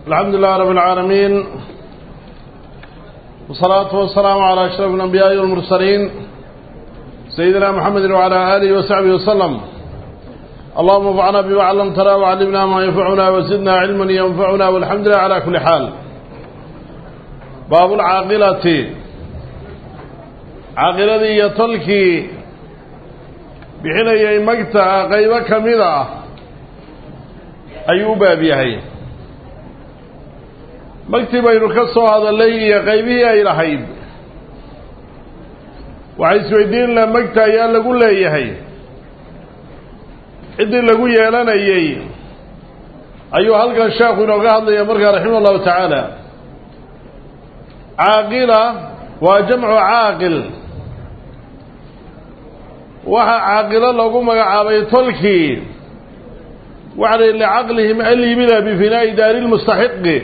الحمد لله رب العالمين والصلاة والسلام على أشرف الأنبياء والمرسلين سيدنا محمد وعلى آله وصحبه وسلم اللهم انفعنا بما علمتنا وعلمنا ما ينفعنا وزدنا علما ينفعنا والحمد لله على كل حال باب العاقلة عاقلة يتلكي bixinayay magta qaybo ka mid ah ayuu u baab yahay magtii baynu ka soo hadallay iyo qaybihii ay lahayd waxay isweydiin laha magta ayaa lagu leeyahay ciddii lagu yeelanayey ayuu halkan sheekhu inooga hadlaya markaa raximah allahu tacaala caaqila waa jamcu caaqil waxaa caaqilo lagu magacaabay tolkii waxa la licaqlihim alyimida bifinaa'i daari lmustaxiqi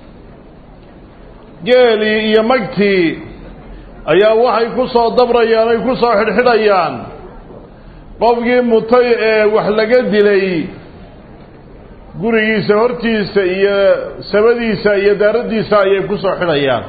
geelii iyo magtii ayaa waxay ku soo dabrayaan ay ku soo xidhxidhayaan qofkii mutay ee wax laga dilay gurigiisa hortiisa iyo sabadiisa iyo daaraddiisa ayay ku soo xidhayaan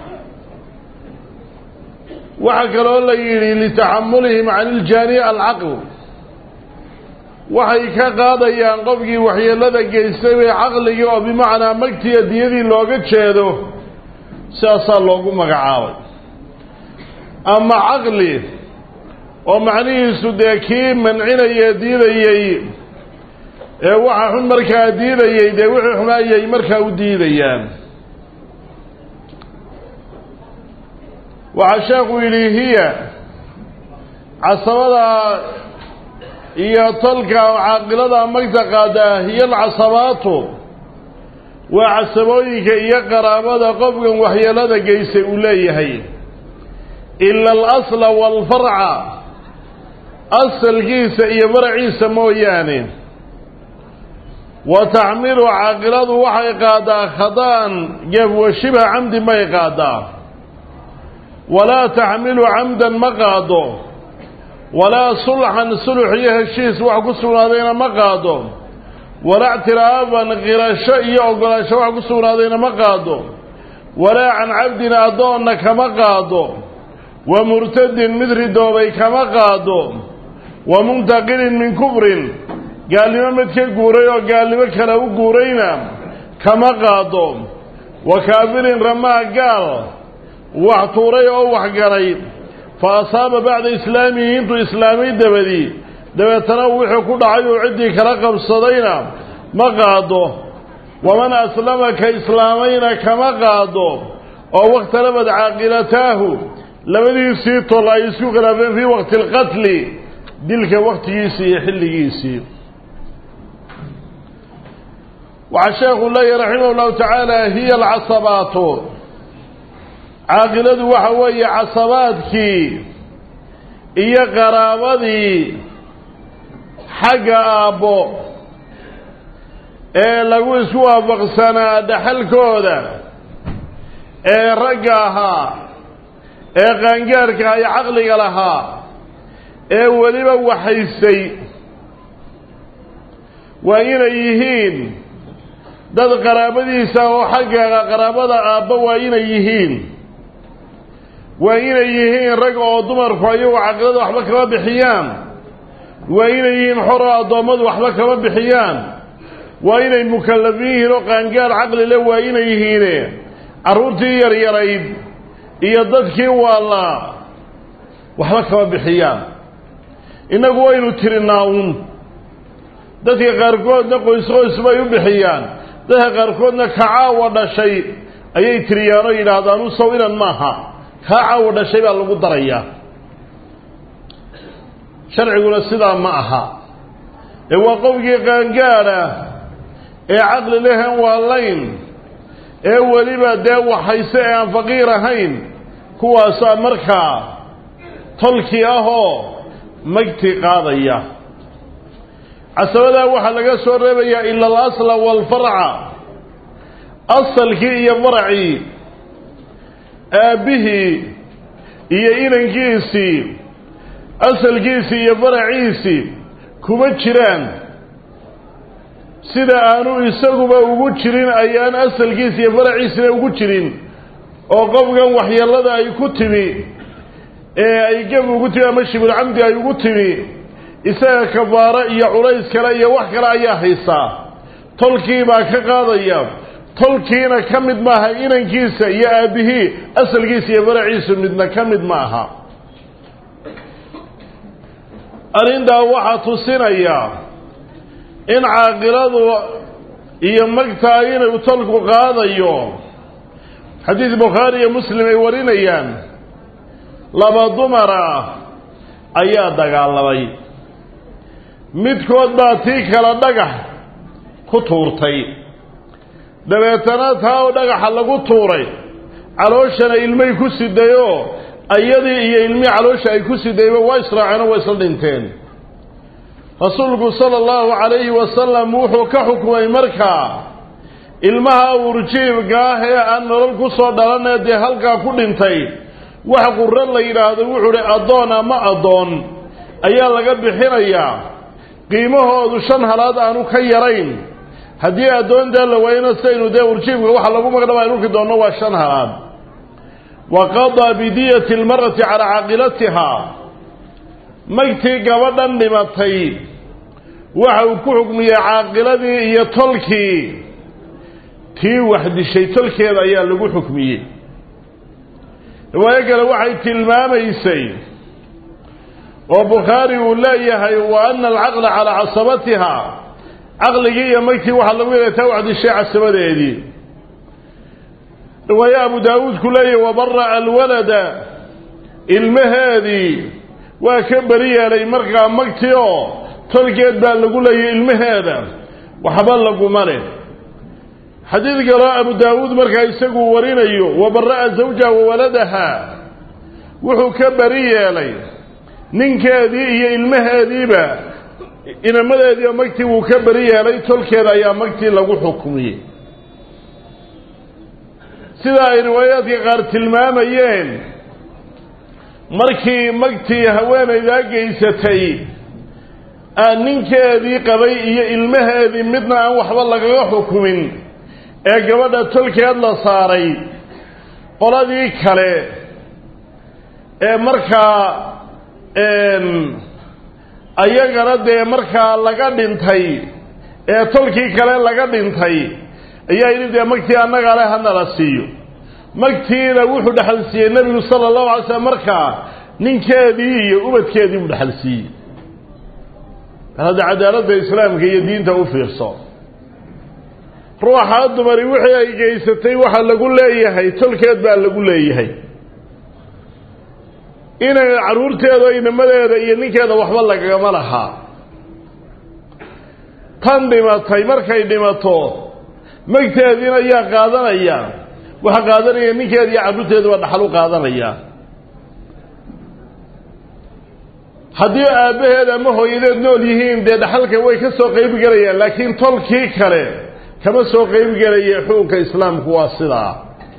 waxaa kaloo la yidhi litaxamulihim cani iljaani alcaql waxay ka qaadayaan qofkii waxyeelada geystay bay caqligii oo bimacnaa magtiiyo diyadii looga jeedo sidaasaa loogu magacaabay ama caqli oo macnihiisu dee kii mancinaya diidayey ee waxa xun markaa diidayey dee wixii xumaayay markaa u diidayaan waxaa sheekhu yidhi hiya casabada iyo tolka caaqilada magta qaadaa hiya alcasabaatu waa casabooyinka iyo qaraabada qofkan waxyeelada geystay uu leeyahay ila alasla waalfarca asalkiisa iyo faraciisa mooyaane wa taxmilu caaqiladu waxay qaadaa khada'an geef wa shibha camdi may qaadaa walaa taxmilu camdan ma qaado walaa sulxan sulux iyo heshiis wax ku sugnaadayna ma qaado walaa ictiraaban qirasho iyo ogolaansho wax ku sugnaadayna ma qaado walaa can cabdin addoonna kama qaado wa murtadin mid ridoobay kama qaado wa muntaqilin min kufrin gaalnimo mid ka guuray oo gaalnimo kale u guurayna kama qaado wa kaafirin ramaa gaal wax tuuray oo wax galay fa asaaba bacda islaamihi intuu islaamay dabadii dabeetana wuxuu ku dhacay uu ciddii kala qabsadayna ma qaado waman aslama ka islaamayna kama qaado oo wakhtalafad caaqilataahu labadiisii tol ay isku khilaafeen fii waqti alqatli dilka wakhtigiisii iyo xilligiisii waxaa sheekhu leeyahy raximah llahu tacaala hiya alcasabaatu caaqiladu waxa weeye casabaadkii iyo qaraabadii xagga aabbo ee lagu isku waafaqsanaa dhaxalkooda ee ragga ahaa ee qaangaarka iyo caqliga lahaa ee weliba waxaysay waa inay yihiin dad qaraabadiisa oo xagga qaraabada aabbo waa inay yihiin waa inay yihiin rag oo dumarku ayagu caqilada waxba kama bixiyaan waa inay yihiin xor oo addoommadu waxba kama bixiyaan waa inay mukallafiin yihiin oo qaangaar caqli le waa inay yihiine carruurtii yaryarayd iyo dadkii waallaa waxba kama bixiyaan innagu waynu tirinaa uun dadka qaarkoodna qoys qoys bay u bixiyaan dadka qaarkoodna kacaawa dhashay ayay tiriyaan oo yidhaahdaan u saw inan maaha kaa caawa dhashay baa lagu darayaa sharciguna sidaa ma aha ee waa qofkii qaangaadha ee caqli lehen waalayn ee weliba dee waxayse ee aan faqiir ahayn kuwaasaa markaa tolkii ahoo magti qaadaya casabadaa waxaa laga soo reebayaa ila alasla waalfarca asalkii iyo faracii aabbihii iyo inankiisii asalkiisii iyo faraciisii kuma jiraan sida aanu isaguba ugu jirin ayaan asalkiisa iyo faraciisina ugu jirin oo qofkan waxyeelada ay ku timi ee ay geb ugu timi ama shibulcamdi ay ugu timi isaga kafaaro iyo culays kale iyo wax kale ayaa haysaa tolkii baa ka qaadaya tolkiina ka mid maaha inankiisa iyo aabbihii asalkiisa iyo faraciisu midna ka mid ma aha arrintaa waxaa tusinaya in caaqiladu iyo magtaa inuu tolku qaadayo xadiid bukhaari iyo muslim ay warinayaan laba dumar ah ayaa dagaalamay midkood baa tii kale dhagax ku tuurtay dabeetana taa oo dhagaxa lagu tuuray calooshana ilmay ku sidayoo ayadii iyo ilmihii caloosha ay ku sidayba waa israaceen oo waa isla dhinteen rasuulku sala allahu calayhi wasalam wuxuu ka xukumay markaa ilmaha urjiibka ah ee aan nolol ku soo dhalanee dee halkaa ku dhintay wax qurro la yidhaahdo wuxuu hi addoon ama addoon ayaa laga bixinayaa qiimahoodu shan halaad aanu ka yarayn haddii addoontaa la waayana sidaynu dee urjiibka waxa lagu magdhaba aynu arki doonno waa shan halaad wa qadaa bidiyati almar'ati calaa caaqilatiha magtii gabadhan dhimatay waxa uu ku xukmiyey caaqiladii iyo tolkii tii wax dishay tolkeeda ayaa lagu xukmiyey riwaayo kale waxay tilmaamaysay oo bukhaari uu leeyahay wa ana alcaqla calaa casabatiha caqligii iyo magtii waxaa lagu yeelay taa wax dishay casabadeedii riwaaye abu daawuud ku leeyahay wabara'a alwalada ilmaheedii waa ka beri yeelay markaa magtii oo tolkeed baa lagu leeyay ilmaheeda waxba laguma leh xadiid kaloo abu daawuud markaa isagu warinayo wabara'a zawjaha wa waladaha wuxuu ka beri yeelay ninkeedii iyo ilmaheediiba inamadeediiba magtii wuu ka beri yeelay tolkeeda ayaa magtii lagu xukmiyey sida ay riwaayaadka qaar tilmaamayeen markii magtii haweenaydaa geysatay aan ninkeedii qabay iyo ilmaheedii midna aan waxba lagaga xukumin ee gabadha tolkeed la saaray qoladii kale ee markaa ayagana dee markaa laga dhintay ee tolkii kale laga dhintay ayaa yidhi dee magtii annaga le hanala siiyo magtiina wuxuu dhexal siiyey nebigu sala allahu alay slam markaa ninkeedii iyo ubadkeedii buu dhexal siiyey hadda cadaaladda islaamka iyo diinta u fiirso ruuxaa dumari wixii ay geysatay waxaa lagu leeyahay tolkeed baa lagu leeyahay inay carruurteeda inamadeeda iyo ninkeeda waxba lagagama lahaa tan dhimatay markay dhimato magteediina ayaa qaadanaya waxaa qaadanaya ninkeeda iyo carruurteeda waa dhaxal u qaadanaya haddii aabbaheed ama hooyadeed nool yihiin dee dhaxalka way ka soo qayb gelayaan laakiin tolkii kale kama soo qayb gelaya xukunka islaamku waa sidaa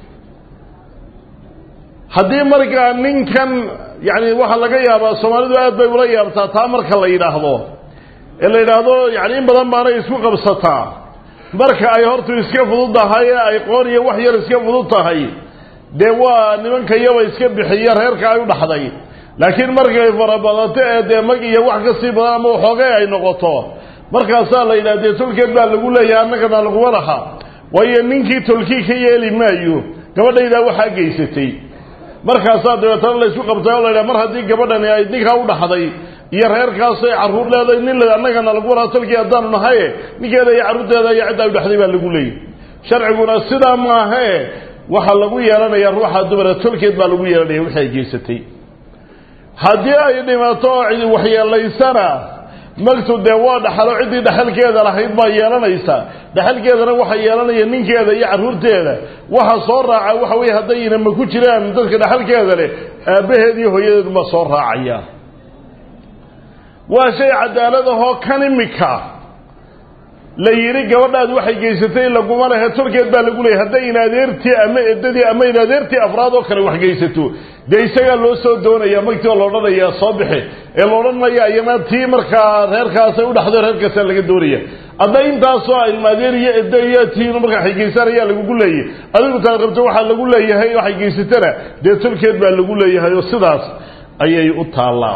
haddii markaa ninkan yani waxaa laga yaabaa soomaalidu aad bay ula yaabtaa taa marka la yidhaahdo ee la yidhaahdo yani in badan baanay isku qabsataa marka ay hortu iska fudud tahay ee ay qoon iyo wax yar iska fudud tahay dee waa nimanka iyaba iska bixiya reerka ay u dhaxday laakiin markay farabadato ee dee mag iyo wax ka sii badan ama waxoogay ay noqoto markaasaa la yidhaha dee tolkeed baa lagu leeyahay annagana laguma laha waayo ninkii tolkii ka yeeli maayo gabadhaydaa waxaa geysatay markaasaa dabeetana laysku qabtay oo la yidhaha mar haddii gabadhani ay ninkaa u dhaxday iyo reerkaasay carruur leedahay nin annagana lagu laha tolkii haddaanu nahaye ninkeeda iyo carruurteeda iyo cidda ay u dhaxday baa lagu leeyay sharciguna sidaa maahae waxaa lagu yeelanaya ruuxa dumara tolkeed baa lagu yeelanaya wixii ay geysatay haddii ay dhimato oo cidi waxyeelaysana magtu dee waa dhaxalo ciddii dhaxalkeeda lahayd baa yeelanaysa dhaxalkeedana waxa yeelanaya ninkeeda iyo carruurteeda waxa soo raaca waxa weye haddayna ma ku jiraan dadka dhaxalkeeda leh aabbaheed iyo hooyadeeduma soo raacaya waa shay cadaalad ahoo kan imika la yidhi gabadhaad waxay geysatay laguma lehe tolkeed baa lagu leeyay hadday in adeertii ama eddadii ama in adeertii afraad oo kale wax geysato dee isagaa loo soo doonaya magtii oo la odhanayaa soo bixi ee la odhanaya iyana tii markaa reerkaasay u dhaxdo reerkaasaa laga doonaya hadda intaasoo ilma adeer iyo eddo iyo tiin markaa waxay geysanayaa lagugu leeyay adigu taad qabto waxaa lagu leeyahay waxay geysatana dee tolkeed baa lagu leeyahay oo sidaas ayay u taallaa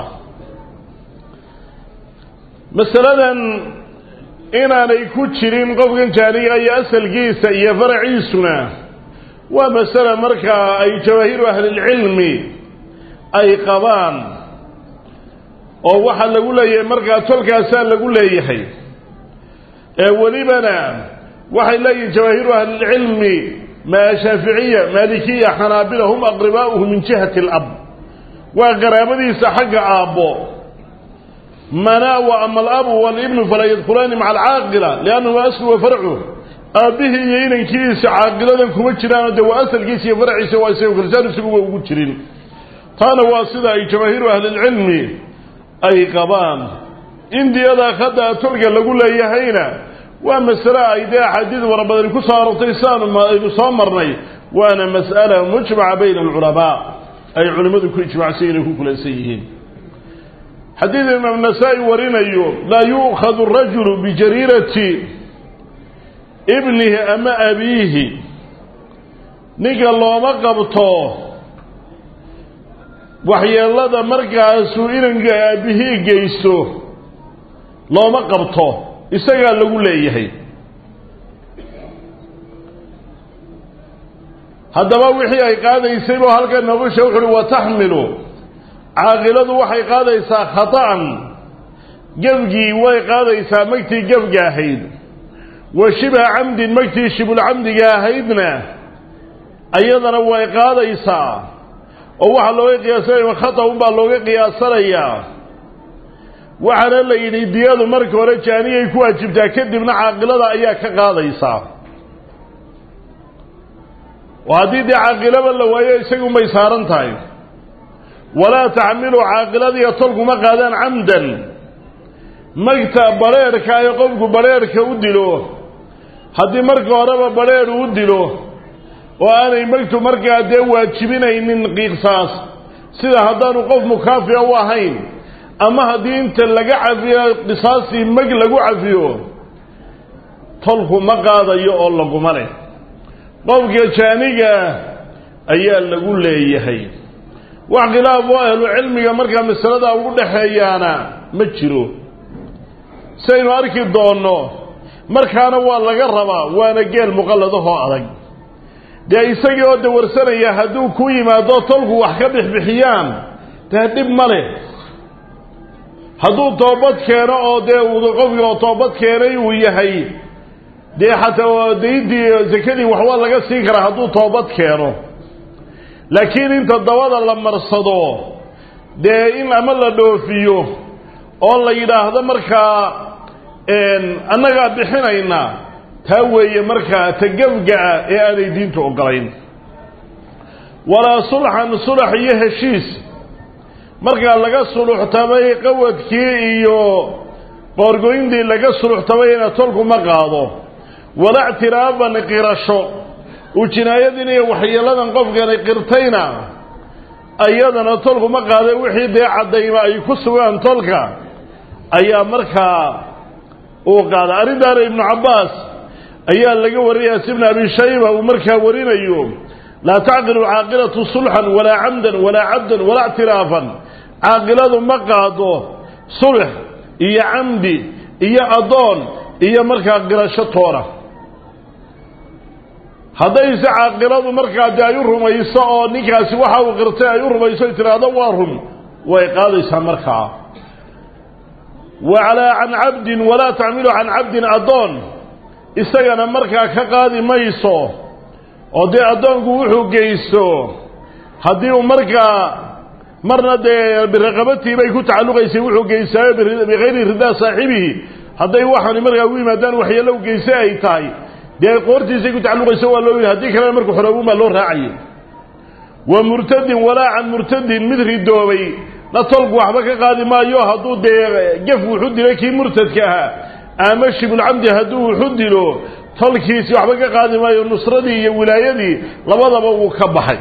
masaladan inaanay ku jirin qofkan jaaniga iyo asalkiisa iyo faraciisuna waa masale markaa ay jawaahiiru ahlilcilmi ay qabaan oo waxaa lagu leeyahay markaa tolkaasaa lagu leeyahay ee welibana waxay leeyihin jawaahiiru ahlilcilmi maa shaaficiya maalikiya xanaabila hum aqribaa'uhu min jihati alab waa qaraabadiisa xagga aabbo manaa wa ama alabu walibnu falaa yadkulaani maca alcaaqila liannahu aslu wa farcu aabbihii iyo inankiisa caaqiladan kuma jiraano dee waa asalkiisa iyo farciisa waa isaga kalsaan isaguba ugu jirin taana waa sida ay jamaahiiru ahlilcilmi ay qabaan indiyadaa hadda tolka lagu leeyahayna waa masale ay dee axaadiid fara badani ku soo arortay siaanu aynu soo marnay waana mas'ala mujmaca bayna alculamaa ay culimmadu ku ijmacsan inay ku kulansan yihiin xadiid imaam nasaa-i warinayo laa yu'khadu rajulu bijariirati ibnihi ama abiihi ninka looma qabto waxyeelada markaasuu inanka aabihii geysto looma qabto isagaa lagu leeyahay haddaba wixii ay qaadaysay buu halkan noogu sheeg wuxu uhi wataxmilu caaqiladu waxay qaadaysaa khata'an gebgii way qaadaysaa magtii gebga ahayd wa shibha camdin magtii shibulcamdiga ahaydna ayadana way qaadaysaa oo waxaa looga qiyaasanaya khata unbaa looga qiyaasanayaa waxaana la yidhi diyadu marka hore jaaniyay ku waajibtaa kadibna caaqilada ayaa ka qaadaysaa oo haddii dee caaqilaba la waayo isagunbay saaran tahay walaa taxmilu caaqiladiiyo tolkuma qaadaan camdan magta badrheerhka ay qofku badrheerhka u dilo haddii marka horeba badrheer u dilo oo aanay magtu markaa dee waajibinaynin qiiqsaas sida haddaanu qof mukaafica u ahayn ama haddii inta laga cafiyo qisaastii mag lagu cafiyo tolku ma qaadayo oo laguma leh qofka jaaniga ayaa lagu leeyahay wax khilaaf oo ahlu cilmiga markaa masalada ugu dhaxeeyaana ma jiro saynu arki doonno markaana waa laga rabaa waana geel muqalladahoo adag dee isagii oo dawarsanaya hadduu ku yimaado tolku wax ka bixbixiyaan dee dhib ma leh hadduu toobad keeno oo dee qofkii oo toobad keenay uu yahay dee xataa daydii sakadii waxbaa laga siin karaa hadduu toobad keeno laakiin inta dabada la marsado dee in ama la dhoofiyo oo la yidhaahdo markaa annagaa bixinayna taa weeye markaa tagafga'a ee aanay diintu ogolayn walaa sulxan sulax iyo heshiis markaa laga suluxtamay qawadkii iyo qoorgoyntii laga suluxtamayna tolku ma qaado walaa ictiraafan qirasho uu jinaayadin iyo waxyeeladan qofkani qirtayna ayadana tolku ma qaada wixii dee caddayma ay ku sugaan tolka ayaa markaa uu qaada arrintaana ibnu cabbaas ayaa laga wariyay as ibn abi shayba uu markaa warinayo laa tacqilu caaqilatu sulxan walaa camdan walaa cabdan walaa ictiraafan caaqiladu ma qaado sulx iyo camdi iyo addoon iyo markaa qirasho toona haddayse caaqiladu markaa dee ay u rumayso oo ninkaasi waxa uu qirtay ay u rumayso tiraahdo waa run way qaadaysaa markaa wacalaa can cabdin walaa tacmilu can cabdin addoon isagana markaa ka qaadi mayso oo dee addoonku wuxuu geysto haddii uu markaa marna dee biraqabatii bay ku tacalluqaysay wuxuu geystaayo bikayri ridaa saaxibihi hadday waxaani markaa u yimaadaan waxyeello u geystay ay tahay dee qoortiisay ku tacalluqayso waa loo haddii kalena markuu xoroobuun baa loo raacayay wa murtadin walaa can murtadin mid ridoobay na tolku waxba ka qaadi maayo hadduu dee gef wuxu dilay kii murtadka ahaa ama shibulcamdi hadduu wuxu dilo tolkiisii waxba ka qaadi maayo nusradii iyo wilaayadii labadaba wuu ka baxay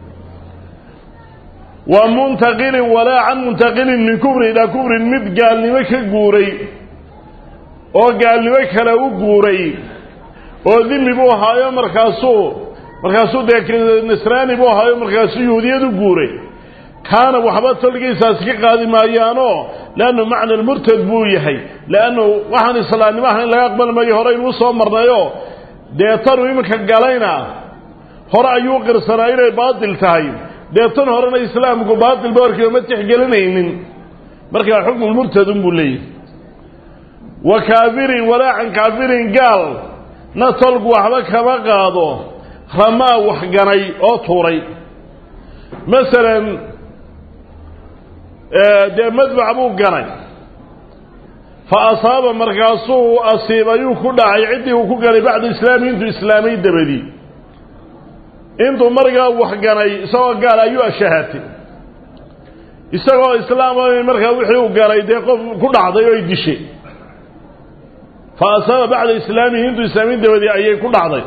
wa muntaqilin walaa can muntaqilin min kufrin ilaa kufrin mid gaalnimo ka guuray oo gaalnimo kale u guuray oo dimi buu ahaayo markaasuu markaasuu dee nasraani buu ahaayo markaasuu yuhudiyad u guuray kaana waxba tolkiisaasi ka qaadi maayaanoo leannu macna lmurtad buu yahay leannu waxaan islaamnimo ahayn laga aqbali maayo horeynu u soo marnayo dee tanu iminka galayna hore ayuu qirsanaa inay baatil tahay dee tan horena islaamku baatil ba horkiiba ma tixgelinaynin markaa xukmulmurtadun buu leeyahy wa kaafirin walaacan kaafirin gaal na tolku waxba kama qaado ramaa waxganay oo tuuray masalan dee madbac buu ganay fa asaaba markaasuu asiibayuu ku dhacay ciddii uu ku ganay bacda islaami intuu islaamay dabadii intuu markaa waxganay isagoo gaal ayuu ashahatay isagoo islaama markaa wixii uu ganay dee qof ku dhacday oo ay dishay fa asaaba bacda islaamihi intuu islaamay dabadii ayay ku dhacday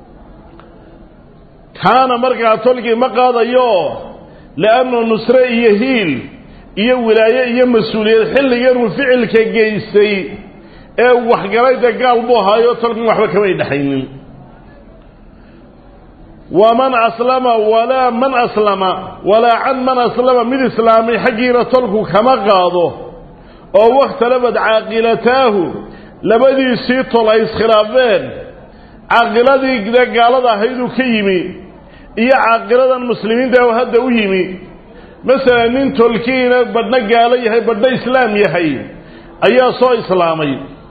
kaana markaa tolkii ma qaadayo liannu nusre iyo hiil iyo wilaaye iyo mas-uuliyad xilliganuu ficilka geystay ee waxgalayda gaal buu ahaayo tolkan waxba kamay dhexaynin waman aslama walaa man aslama walaa can man aslama mid islaamay xaggiina tolku kama qaado oo wakhtalafad caaqilataahu labadiisii tol ay iskhilaafeen caaqiladii gaalada ahayduu ka yimi iyo caaqiladan muslimiinta oo hadda u yimi masalan nin tolkiina badhna gaalo yahay badhna islaam yahay ayaa soo islaamay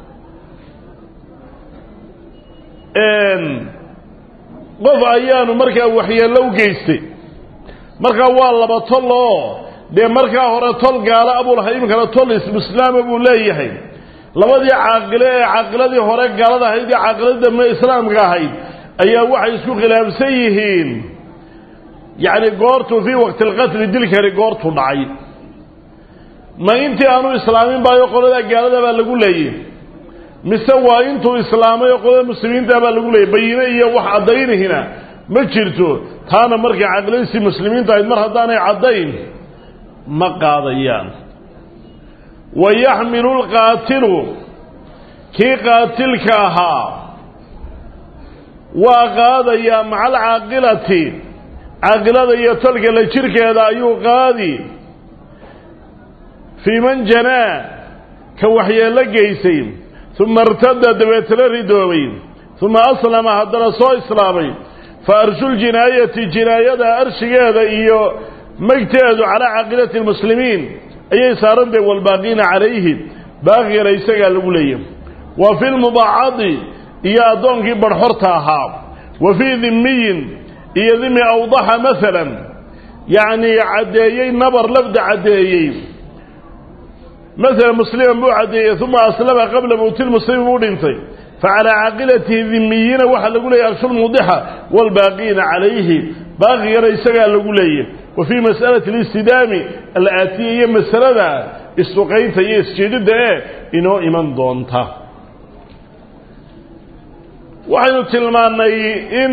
qof ayaanu markaa waxyeello u geystay markaa waa laba tol oo dee markaa hore tol gaalo abuu lahay iminkana tol islaama buu leeyahay labadii caaqile ee caaqiladii hore gaalada ahayd iyo caaqiladii dambe islaamka ahayd ayaa waxay isku khilaafsan yihiin yacni goortuu fii waqti alqatli dilkani goortuu dhacay ma intii aanu islaamin baayo qolada gaalada baa lagu leeyay mise waa intuu islaamay oo qolada muslimiinta baa lagu leeyay bayine iyo wax caddaynihina ma jirto taana markay caqladiisii muslimiinta ahayd mar haddaanay caddayn ma qaadayaan wa yaxmilu lqaatilu kii qaatilka ahaa waa qaadayaa maca alcaaqilati caaqilada iyo tolka la jirkeeda ayuu qaadi fii man janaa ka waxyeello geysay uma irtada dabeetana ridoobay uma aslama haddana soo islaamay fa arshu ljinaayati jinaayada arshigeeda iyo magteedu calaa caaqilati lmuslimiin ayay saarantahay waalbaaqiina calayhi baaqigana isagaa lagu leeyay wa fi lmudaacadi iyo addoonkii barxorta ahaa wa fii dhimmiyin iyo dhimi awdaxa maalan yacnii caddeeyey nabar lafda caddeeyey masalan musliman buu caddeeyey uma aslama qabla mowti lmuslimi buu dhintay facalaa caaqilatihi dhimiyiina waxaa lagu leeyahy arshulmudixa waalbaaqiina calayhi baaqigana isagaa lagu leeyay wa fii mas'alati alistidaami alaatiya iyo masalada isduqaynta iyo isjeedidda ee inoo iman doonta waxaynu tilmaannay in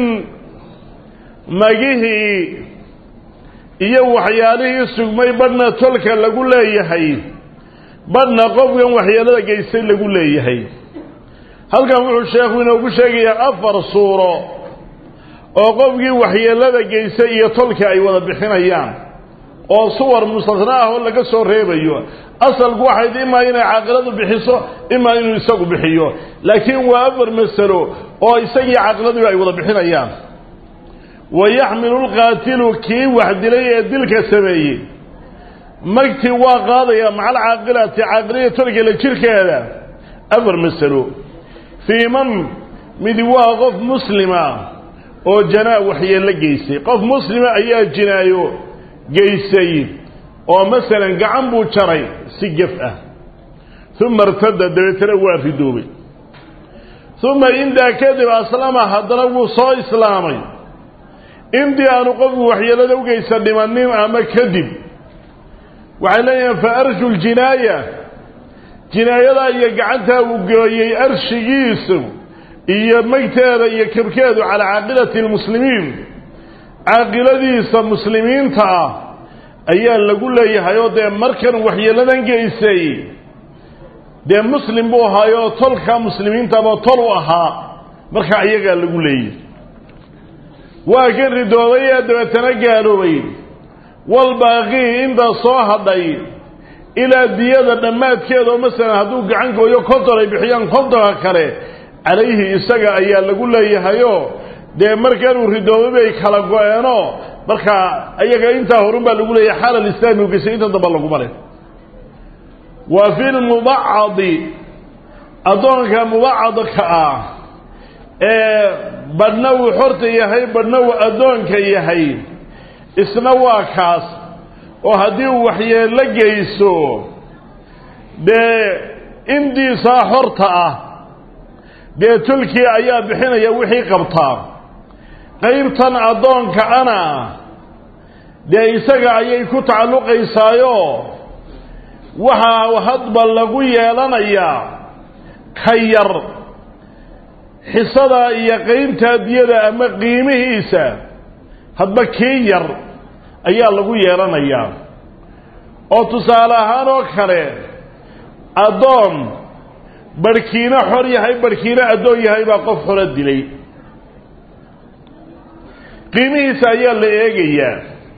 magihii iyo waxyaalihii sugmay badhna tolka lagu leeyahay badhna qofkan waxyeelada geystay lagu leeyahay halkan wuxuu sheekhu inoogu sheegayaa afar suuro oo qofkii waxyeelada geystay iyo tolka ay wada bixinayaan oo suwar mustasna ah oo laga soo reebayo asalku waxayd imaa inay caaqiladu bixiso imaa inuu isagu bixiyo laakiin waa afar masalo oo isagii caaqiladiiba ay wada bixinayaan wa yaxmilu lqaatilu kii wax dilay ee dilka sameeyey magtii waa qaadaya maca alcaaqilati caaqilada tolka la jirkeeda afar masalo fii man midi waa qof muslima oo janaa waxyeello geystay qof muslima ayaa jinaayo geystay oo masalan gacan buu jaray si gef ah uma irtada dabeetana waa ridoobay uma intaa kadib aslama haddana wuu soo islaamay intii aanu qofku waxyeelada u geysta dhimanin ama kadib waxay leeyihiin fa arshu ljinaaya jinaayadaa iyo gacantaa uu gooyey arshigiisu iyo megteeda iyo kabkeedu calaa caaqilati lmuslimiin caaqiladiisa muslimiinta ah ayaa lagu leeyahay oo dee markan waxyeeladan geysay dee muslim buu ahaayoo tolka muslimiintaba tol u ahaa marka iyagaa lagu leeyahy waa ka ridooday ee dabeetana gaaloobay walbaaqii intaa soo hadhay ilaa diyada dhammaadkeeda oo masalan hadduu gacan gooyo konton ay bixiyaan kontonka kale calayhi isaga ayaa lagu leeyahayoo dee markanuu ridoobay bay kala go-eeno markaa iyaga intaa horun baa lagu leeyahay xaal alislaami u gesay inta damba laguma leh wa fi lmubacadi addoonka mubacadka ah ee badhna uu xorta yahay badhna uu addoonka yahay isna waa kaas oo haddii uu waxyeello geyso dee indiisaa xorta ah dee tulkii ayaa bixinaya wixii qabtaa qaybtan addoonka ana dee isaga ayay ku tacalluqaysaayo waxaa hadba lagu yeelanayaa ka yar xisada iyo qaybtaa diyada ama qiimihiisa hadba kii yar ayaa lagu yeelanayaa oo tusaale ahaan oo kale addoon barhkiina xor yahay barhkiina addoon yahay baa qof xoro dilay qiimihiisa ayaa la eegayaa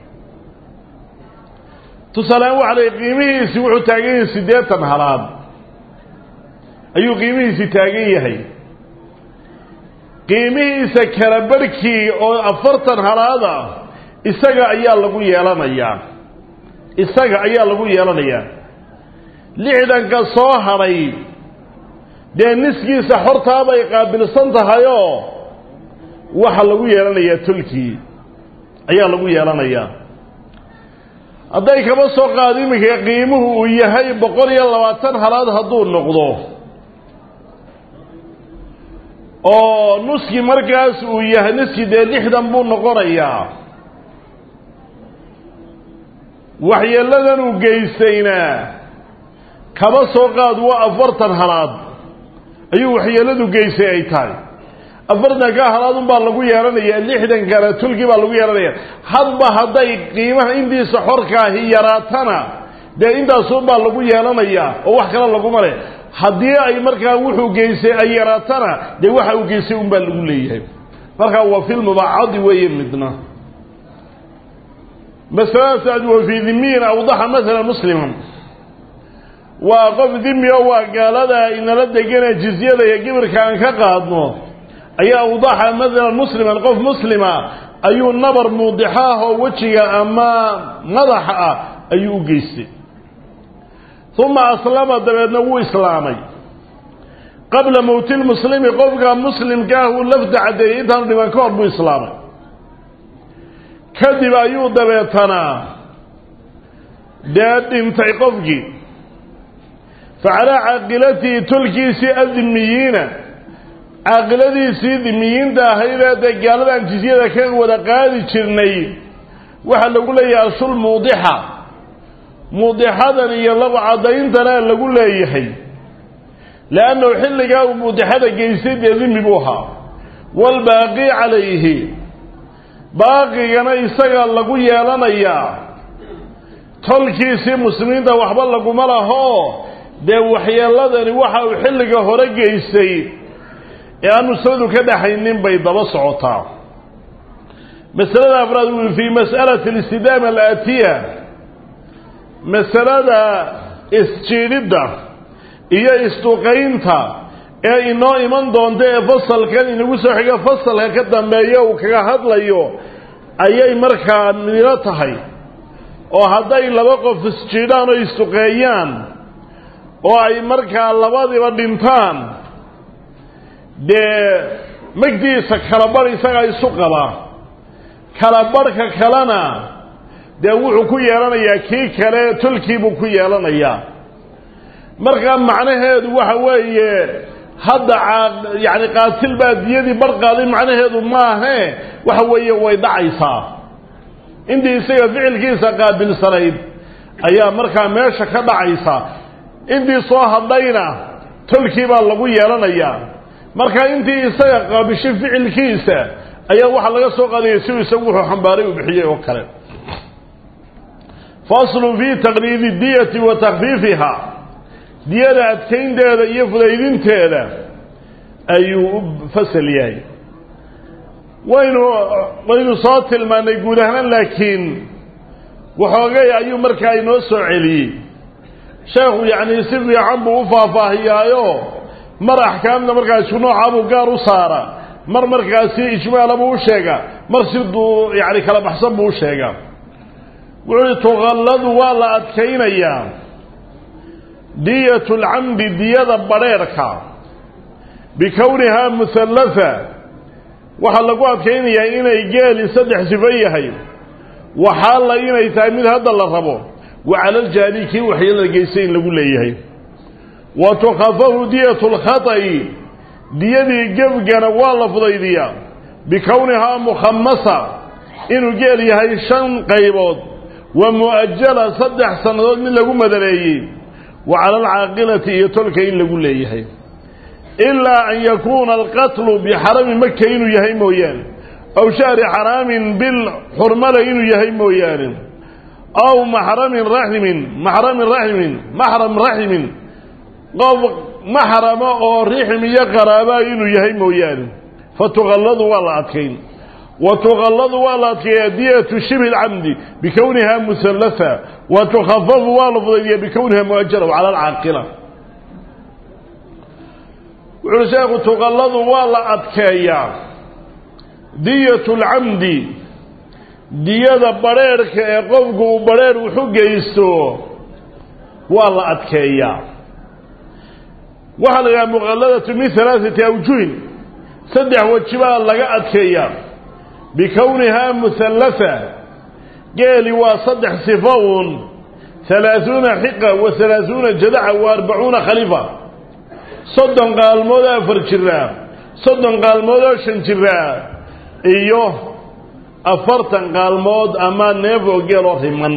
tusaalehaan waxa la qiimihiisi wuxuu taagan yahay siddeetan halaad ayuu qiimihiisi taagan yahay qiimihiisa kala barhkii oo afartan halaada isaga ayaa lagu yeelanayaa isaga ayaa lagu yeelanayaa lixdanka soo hadhay dee niskiisa xortaabay qaabilsan tahayoo waxa lagu yeelanayaa tolkii ayaa lagu yeelanayaa hadday kaba soo qaado iminka qiimuhu uu yahay boqol iyo labaatan halaad hadduu noqdo oo nuski markaas uu yahay nuski dee lixdan buu noqonayaa waxyeeladan uu geystayna kaba soo qaad waa afartan halaad ayuu waxyeeladu geystay ay tahay afartanka halaadun baa lagu yeelanayaa lixdankana tulkii baa lagu yeelanaya hadba hadday qiimaha intiisa xorkaahi yaraatana dee intaasun baa lagu yeelanayaa oo wax kale laguma leh haddii ay markaa wuxuu geystay ay yaraatana dee waxa uu geystay un baa lagu leeyahay markaa waa filmubacadi weeye midna masaladaas wa fii dimiyin awdaxa maala musliman waa qof dimi o waa gaalada inala degane jizyada iyo gibirka aan ka qaadno ayaa awdaxa maalan musliman qof muslima ayuu nabar muudixo ah oo wejiga ama madaxa ah ayuu u geystay uma aslama dabeedna wuu islaamay qabla mowti lmuslimi qofka muslimkaah uu lafda caddeeyey intaanu dhiban ka hor buu islaamay kadib ayuu dabeetanaa dee dhintay qofkii fa calaa caaqilatihi tolkiisii adimiyiina caaqiladiisii dimiyiinta ahaydee dee gaaladan jizyada ka wada qaadi jirnay waxaa lagu leeyahay ashul muudixa muudixadan iyo laba caddayntana lagu leeyahay leannahu xilligaa uu muudixada geystay dee dimi buu ahaa waalbaaqi calayhi baaqigana isaga lagu yeelanayaa tolkiisii muslimiinta waxba laguma laho dee waxyeeladani waxa uu xilliga hore geystay ee aan nusladu ka dhaxaynin bay daba socotaa masalada afraad uu fii mas'alati alistidaama alaatiya masalada isjiidhidda iyo isduqaynta ee inoo iman doonta ee fasalkan inagu soo xiga fasalka ka dambeeya uu kaga hadlayo ayay markaa midino tahay oo hadday laba qof isjiidhaan oo isduqeeyaan oo ay markaa labadiba dhintaan dee magdiisa kala badh isagaa isu qaba kala badhka kalena dee wuxuu ku yeelanayaa kii kale tolkiibuu ku yeelanayaa markaa macnaheedu waxa weeye hadda yani qaatil baa diyadii bar qaaday macnaheedu maahe waxa weeye way dhacaysaa intii isaga ficilkiisa qaabilsanayd ayaa markaa meesha ka dhacaysa intii soo hadhayna tolkii baa lagu yeelanayaa marka intii isaga qaabishay ficilkiisa ayaa waxaa laga soo qaadaya siuu isagu wuxuu xambaaray uu bixiyey oo kale faslun fii taqliidi diyati wa takfiifiha diyada adkaynteeda iyo fudaydinteeda ayuu u fasal yahay waynu waynu soo tilmaanay guud ahaan laakiin waxoogay ayuu markaa inoo soo celiyey sheekhu yacni si fiican buu u faahfaahiyaayo mar axkaamta markaa isku noocaa buu gaar u saara mar markaasi ijmaala buu u sheegaa mar siduu yani kala baxsan buu u sheegaa wuxuu uhi tuqalladu waa la adkaynayaa diyatu lcamdi diyada badrheerhka bikownihaa muhallafa waxaa lagu adkaynayaa inay geeli saddex sifo yahay waxaalla inay tahay mid hadda la rabo wa calaljaani kii waxyeelada geystay in lagu leeyahay wa tukhafafu diyatu lkhata'i diyadii gebgana waa la fudaydiyaa bikownihaa mukhamasa inuu geel yahay shan qaybood wa mu'ajala saddex sannadood mid lagu madaleeyey wa cala alcaaqilati iyo tolka in lagu leeyahay ilaa an yakuuna alqatlu bixarami maka inuu yahay mooyaane aw shahri xaraamin bil xurmale inuu yahay mooyaane aw maxramin raximin maxramin raximin maxram raximin qof maxrama oo rixim iyo qaraabaa inuu yahay mooyaane fa tuqalladu waa la adkayn wa tuqalladu waa la adkeeyaa diyatu shibi lcamdi bikownihaa muhallafa wa tukhafafu waa la fudaydiyaa bikowniha muajala cala alcaaqila wuxuuhi sheekhu tuqalladu waa la adkeeyaa diyatu lcamdi diyada badrheerhka ee qofku uu badrheer wuxu geysto waa la adkeeyaa waxaa la yidhaha muqalladatu min halaaثati awjuhin saddex weji baa laga adkeeyaa bikownihaa muhallafa geeli waa saddex sifo uun halaaثuuna xiqa wa halaaثuuna jadaca wa arbacuuna khalifa soddon qaalmood afar jiraa soddon qaalmood oo shan jiraa iyo afartan qaalmood ama neef oo geeloo riman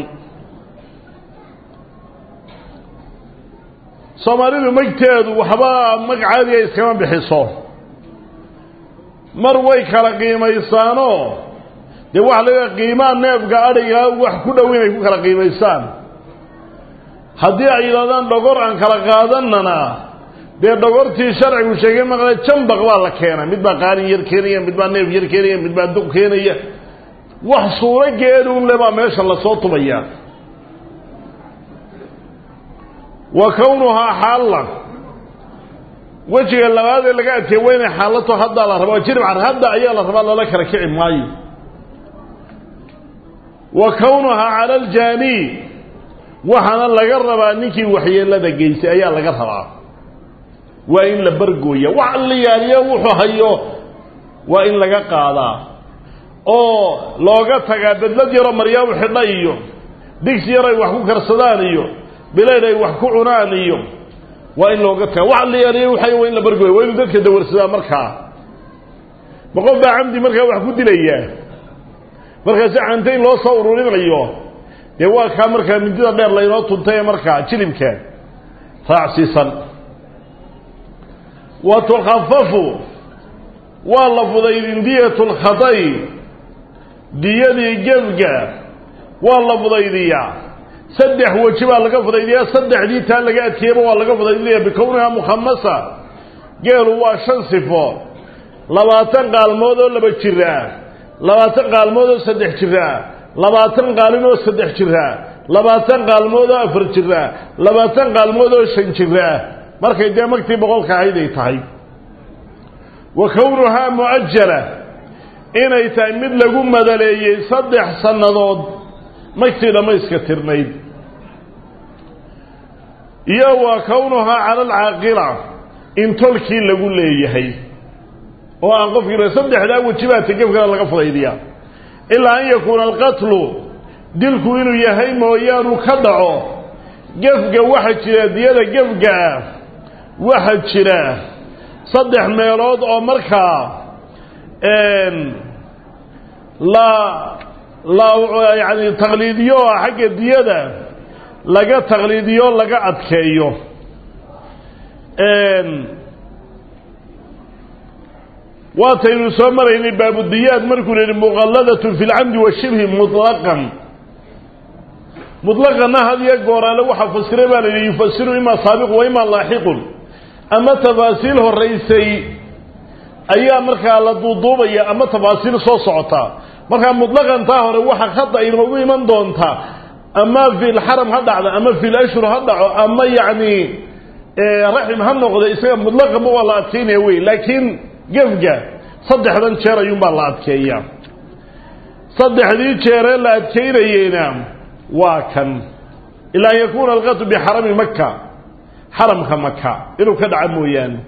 soomaalidu magteedu waxba mag caadiga iskama bixiso mar way kala qiimaysaanoo dee waxa laga qiimaa neefka adhiga wax ku dhow inay ku kala qiimaystaan haddii ay yidhahdaan dhogor aan kala qaadanana dee dhogortii sharcigu sheegay maqle jambaq baa la keena mid baa qaalin yar keenaya mid baa neef yar keenaya mid baa duq keenaya wax suuro geeduun le baa meesha lasoo tubayaa wa kownuhaa xaalla wejiga labaadee laga adkeey waa inay xaalato haddaa la rabaa jiribcar hadda ayaa la rabaa lala kala kici maayo wa kownuhaa cala aljaani waxaana laga rabaa ninkii waxyeelada geystay ayaa laga rabaa waa in la bargooya wax alliyaaliyo wuxuu hayo waa in laga qaadaa oo looga tagaa bedlad yaroo maryaabu xidha iyo digsi yar ay wax ku karsadaan iyo bilayd ay wax ku cunaan iyo waa in looga tagaa wax alliyaaliyo waxay waa in la bargooya waa inuu dadka dawarsadaa markaa ma qof baa camdi markaa wax ku dilayaa markaasi cantayn loo soo ururinayo dee waa kaa markaa mindida dheer laynoo tuntay markaa jilibka raacsiisan wa tukhafafu waa la fudaydin diyatu lkhaday diyadii gebga waa la fudaydiyaa saddex weji baa laga fudaydiyaa saddexdii taa laga adkeeyaba waa laga fudaydinaya bikownihaa mukhamasa geelu waa shan sifo labaatan qaalmood oo laba jiraa labaatan qaalmood oo saddex jiraa labaatan qaalin oo saddex jiraa labaatan qaalmood oo afar jiraa labaatan qaalmood oo shan jiraa markay dee magtii boqolka ahayd ay tahay wa kownuhaa mu'ajala inay tahay mid lagu madaleeyey saddex sannadood magtii dhammayska tirnayd iyo wa kownuhaa cala alcaaqila in tolkii lagu leeyahay oo aan qofkii saddexdaa wejibaata gefkana laga fudaydiyaa ilaa an yakuuna alqatlu dilku inuu yahay mooyaanu ka dhaco gefga waxa jira diyada gefgaa waxa jira saddex meelood oo markaa la la yacani taqliidiyo xagga diyada laga taqliidiyo laga adkeeyo waataynu soo maraynay baabudiyaad markuu yihi muqalladatun fi lcamdi washibhi muطlaqan muطlaqanna had iyo gooraale waxaa fasiray baa la yidhi yufasiru ima saabiqu wa ima laaxiqun ama tafaasiil horaysay ayaa markaa la duuduubaya ama tafaasiil soo socota markaa muطlaqantaa hore waxa khada inoogu iman doontaa ama fi lxaram ha dhacdo ama fi lashhur ha dhaco ama yacni raxim ha noqdo isaga muطlaqanba waa la adkeynaya wey laakiin gefga saddexdan jeer ayuunbaa la adkeeyaa saddexdii jeeree la adkeynayeyna waa kan ilaa an yakuuna alqatu bixarami maka xaramka maka inuu ka dhaco mooyaane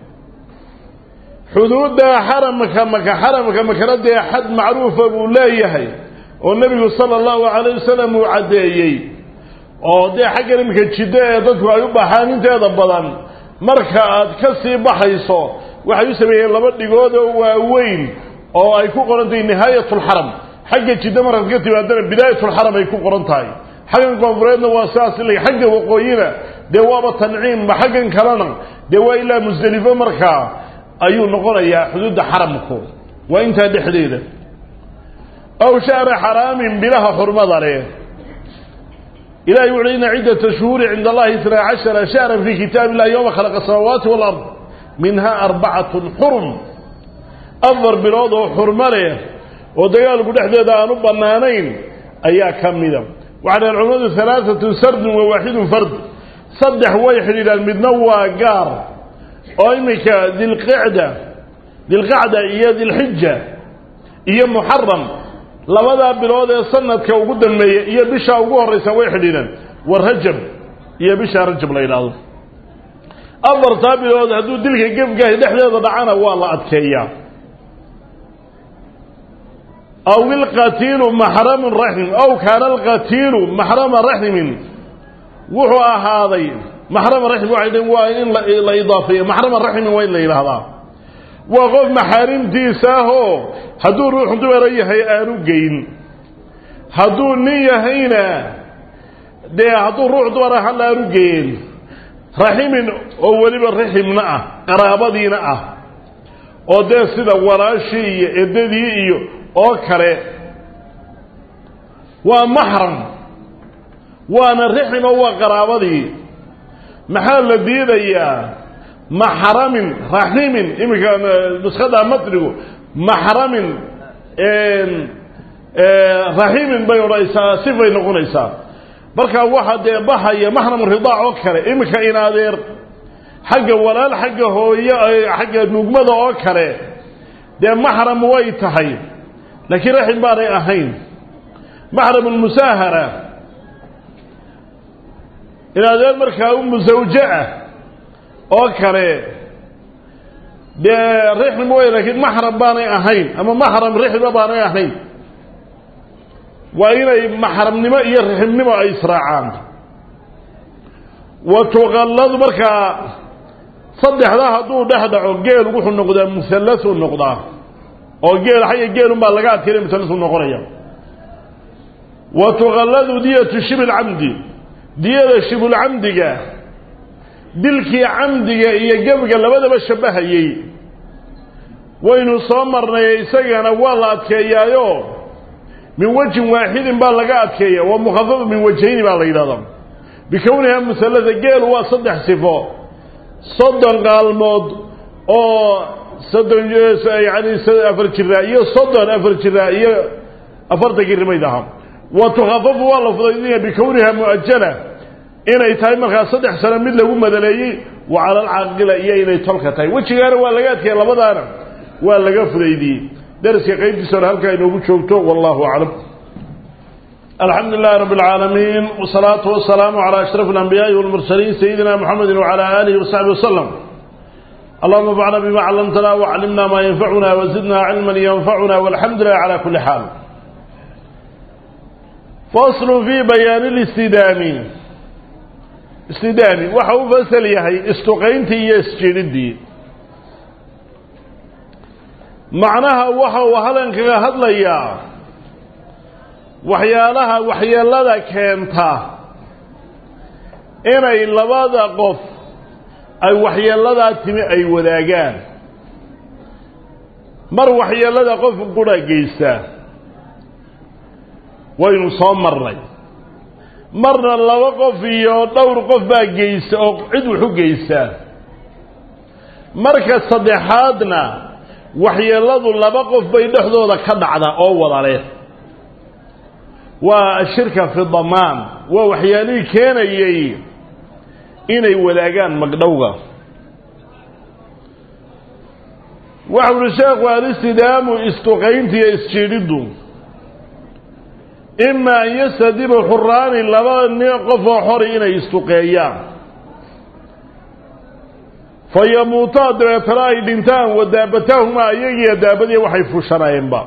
xuduudda xaramka maka xaramka makana dee xad macruufa buu leeyahay oo nebigu sala allahu calayh wasalam uu caddeeyey oo dee xaggan iminka jiddo ee dadku ay u baxaan inteeda badan marka aad ka sii baxayso waxay u sameeyeen laba dhigood oo waaweyn oo ay ku qoran tahay nihaayatulxaram xagga jiddo markaad ka timaadana bidaayatulxaram ay ku qoran tahay xaggan koonfureedna waa sidaas ila xagga waqooyina dee waaba tanciimba xaggan kalena dee waa ilaa musdelifo markaa ayuu noqonayaa xuduudda xaramku waa intaa dhexdeeda aw shahra xaraamin bilaha xurmada leh ilahay wuxu ina ciddata shuhuuri cinda allahi isnaa cashara shahran fii kitaabi illahi yowma khalaqa asamaawaati walard minhaa arbacatun xurum afar bilood oo xurmo leh oo dagaalku dhexdeeda aan u bannaanayn ayaa ka mida waxay dhaheen culimmadu halaaatun sardun wa waaxidun fard saddex way xidhiidhaan midna waa gaar oo iminka dilqicda dilqacda iyo dilxija iyo muxaram labadaa bilood ee sanadka ugu dambeeya iyo bishaa ugu horraysa way xidhiidhaan wa rajab iyo bishaa rajab la yidhaahdo afartaa bilood hadduu dilka gefgahi dhexdeeda dhacana waa la adkeeyaa aw ilqatiilu maxramu raxim aw kaana alqatiilu maxrama raximin wuxuu ahaaday maxrama raxim waxay dhn waa in la idaafeeyo maxrama raximin waa in la yidhaahdaa waa qof maxaarimtiisa ahoo hadduu ruux dumara yahay aanu geyn hadduu nin yahayna dee hadduu ruux dumara hal aanu geyn raximin oo weliba raximna ah qaraabadiina ah oo dee sida walaashii iyo eddadii iyo oo kale waa maxram waana raxim oo waa qaraabadii maxaa la diidayaa maxramin raximin iminka nuskada matnigu maxramin raximin bay odhanaysaa sifay noqonaysaa markaa waxaa dee baxaya maxram ridaac oo kale iminka in adeer xagga walaal xagga hooyo xagga nugmada oo kale dee maxram way tahay laakiin raxim baanay ahayn maxram lmusaahara in adeer markaa umu zawje ah oo kale dee raxim way laakiin maxram baanay ahayn ama maxram raxima baanay ahayn waa inay maxramnimo iyo raximnimo ay israacaan wa tuqalladu markaa saddexdaa hadduu dhex dhaco geel wuxuu noqdaa muhallasuu noqdaa oo geel xagga geelunbaa laga adkeynay muhallasuu noqonaya wa tuqalladu diyatu shibilcamdi diyada shibulcamdiga dilkii camdiga iyo gebga labadaba shabbahayey waynu soo marnay isagana waa la adkeeyaayo min wejin waaxidin baa laga adkeeya waa mukhafafa min wajhayni baa la yidhahdaa bikowniha muhallada geelu waa saddex sifo soddon qaalmood oo soddon yani afar jiraa iyo soddon afar jiraa iyo afartankii rimayd ahaa wa tukhafafu waa la fudaydinaya bikowniha mu'ajala inay tahay markaa saddex sano mid lagu madaleeyey wa cala alcaaqila iyo inay tolka tahay wejigaana waa laga adkeeya labadaana waa laga fudaydiyey dariska qaybtiisa hore halkaa inoogu joogto wallahu aclam alxamdu lilahi rabb اlcaalamiin wsalaatu wasalaamu calى ashraf اlanbiyaaءi wاlmursaliin sayidina mxamedi wcalى alihi wasaxbi waslm allahuma fcna bima callamtana wclimna ma yanfacuna wazidna cilma yanfacuna walxamdu lilah cala kuli xaal faslu fi bayaani اlistidaami istidaami waxa u fasal yahay istuqayntii iyo isjidhiddii macnaha waxa uu halan kaga hadlayaa waxyaalaha waxyeelada keenta inay labada qof ay waxyeelladaa timi ay wadaagaan mar waxyeellada qofka qura geysta waynu soo marnay marna laba qof iyo dhowr qof baa geysta oo cid wax u geysta marka saddexaadna waxyeelladu laba qof bay dhexdooda ka dhacda oo wada leh waa ashirka fi damaan waa waxyaalihii keenayey inay wadaagaan magdhowga waxa uhi sheekhu alistidaamu istuqaynta iyo isjiidhiddu ima an yastadiba xuraani laba nin qof oo xori inay istuqeeyaan fa yamuutaa dabeetana ay dhintaan wadaabataahuma iyagiiyo daabadii waxay fushanayenba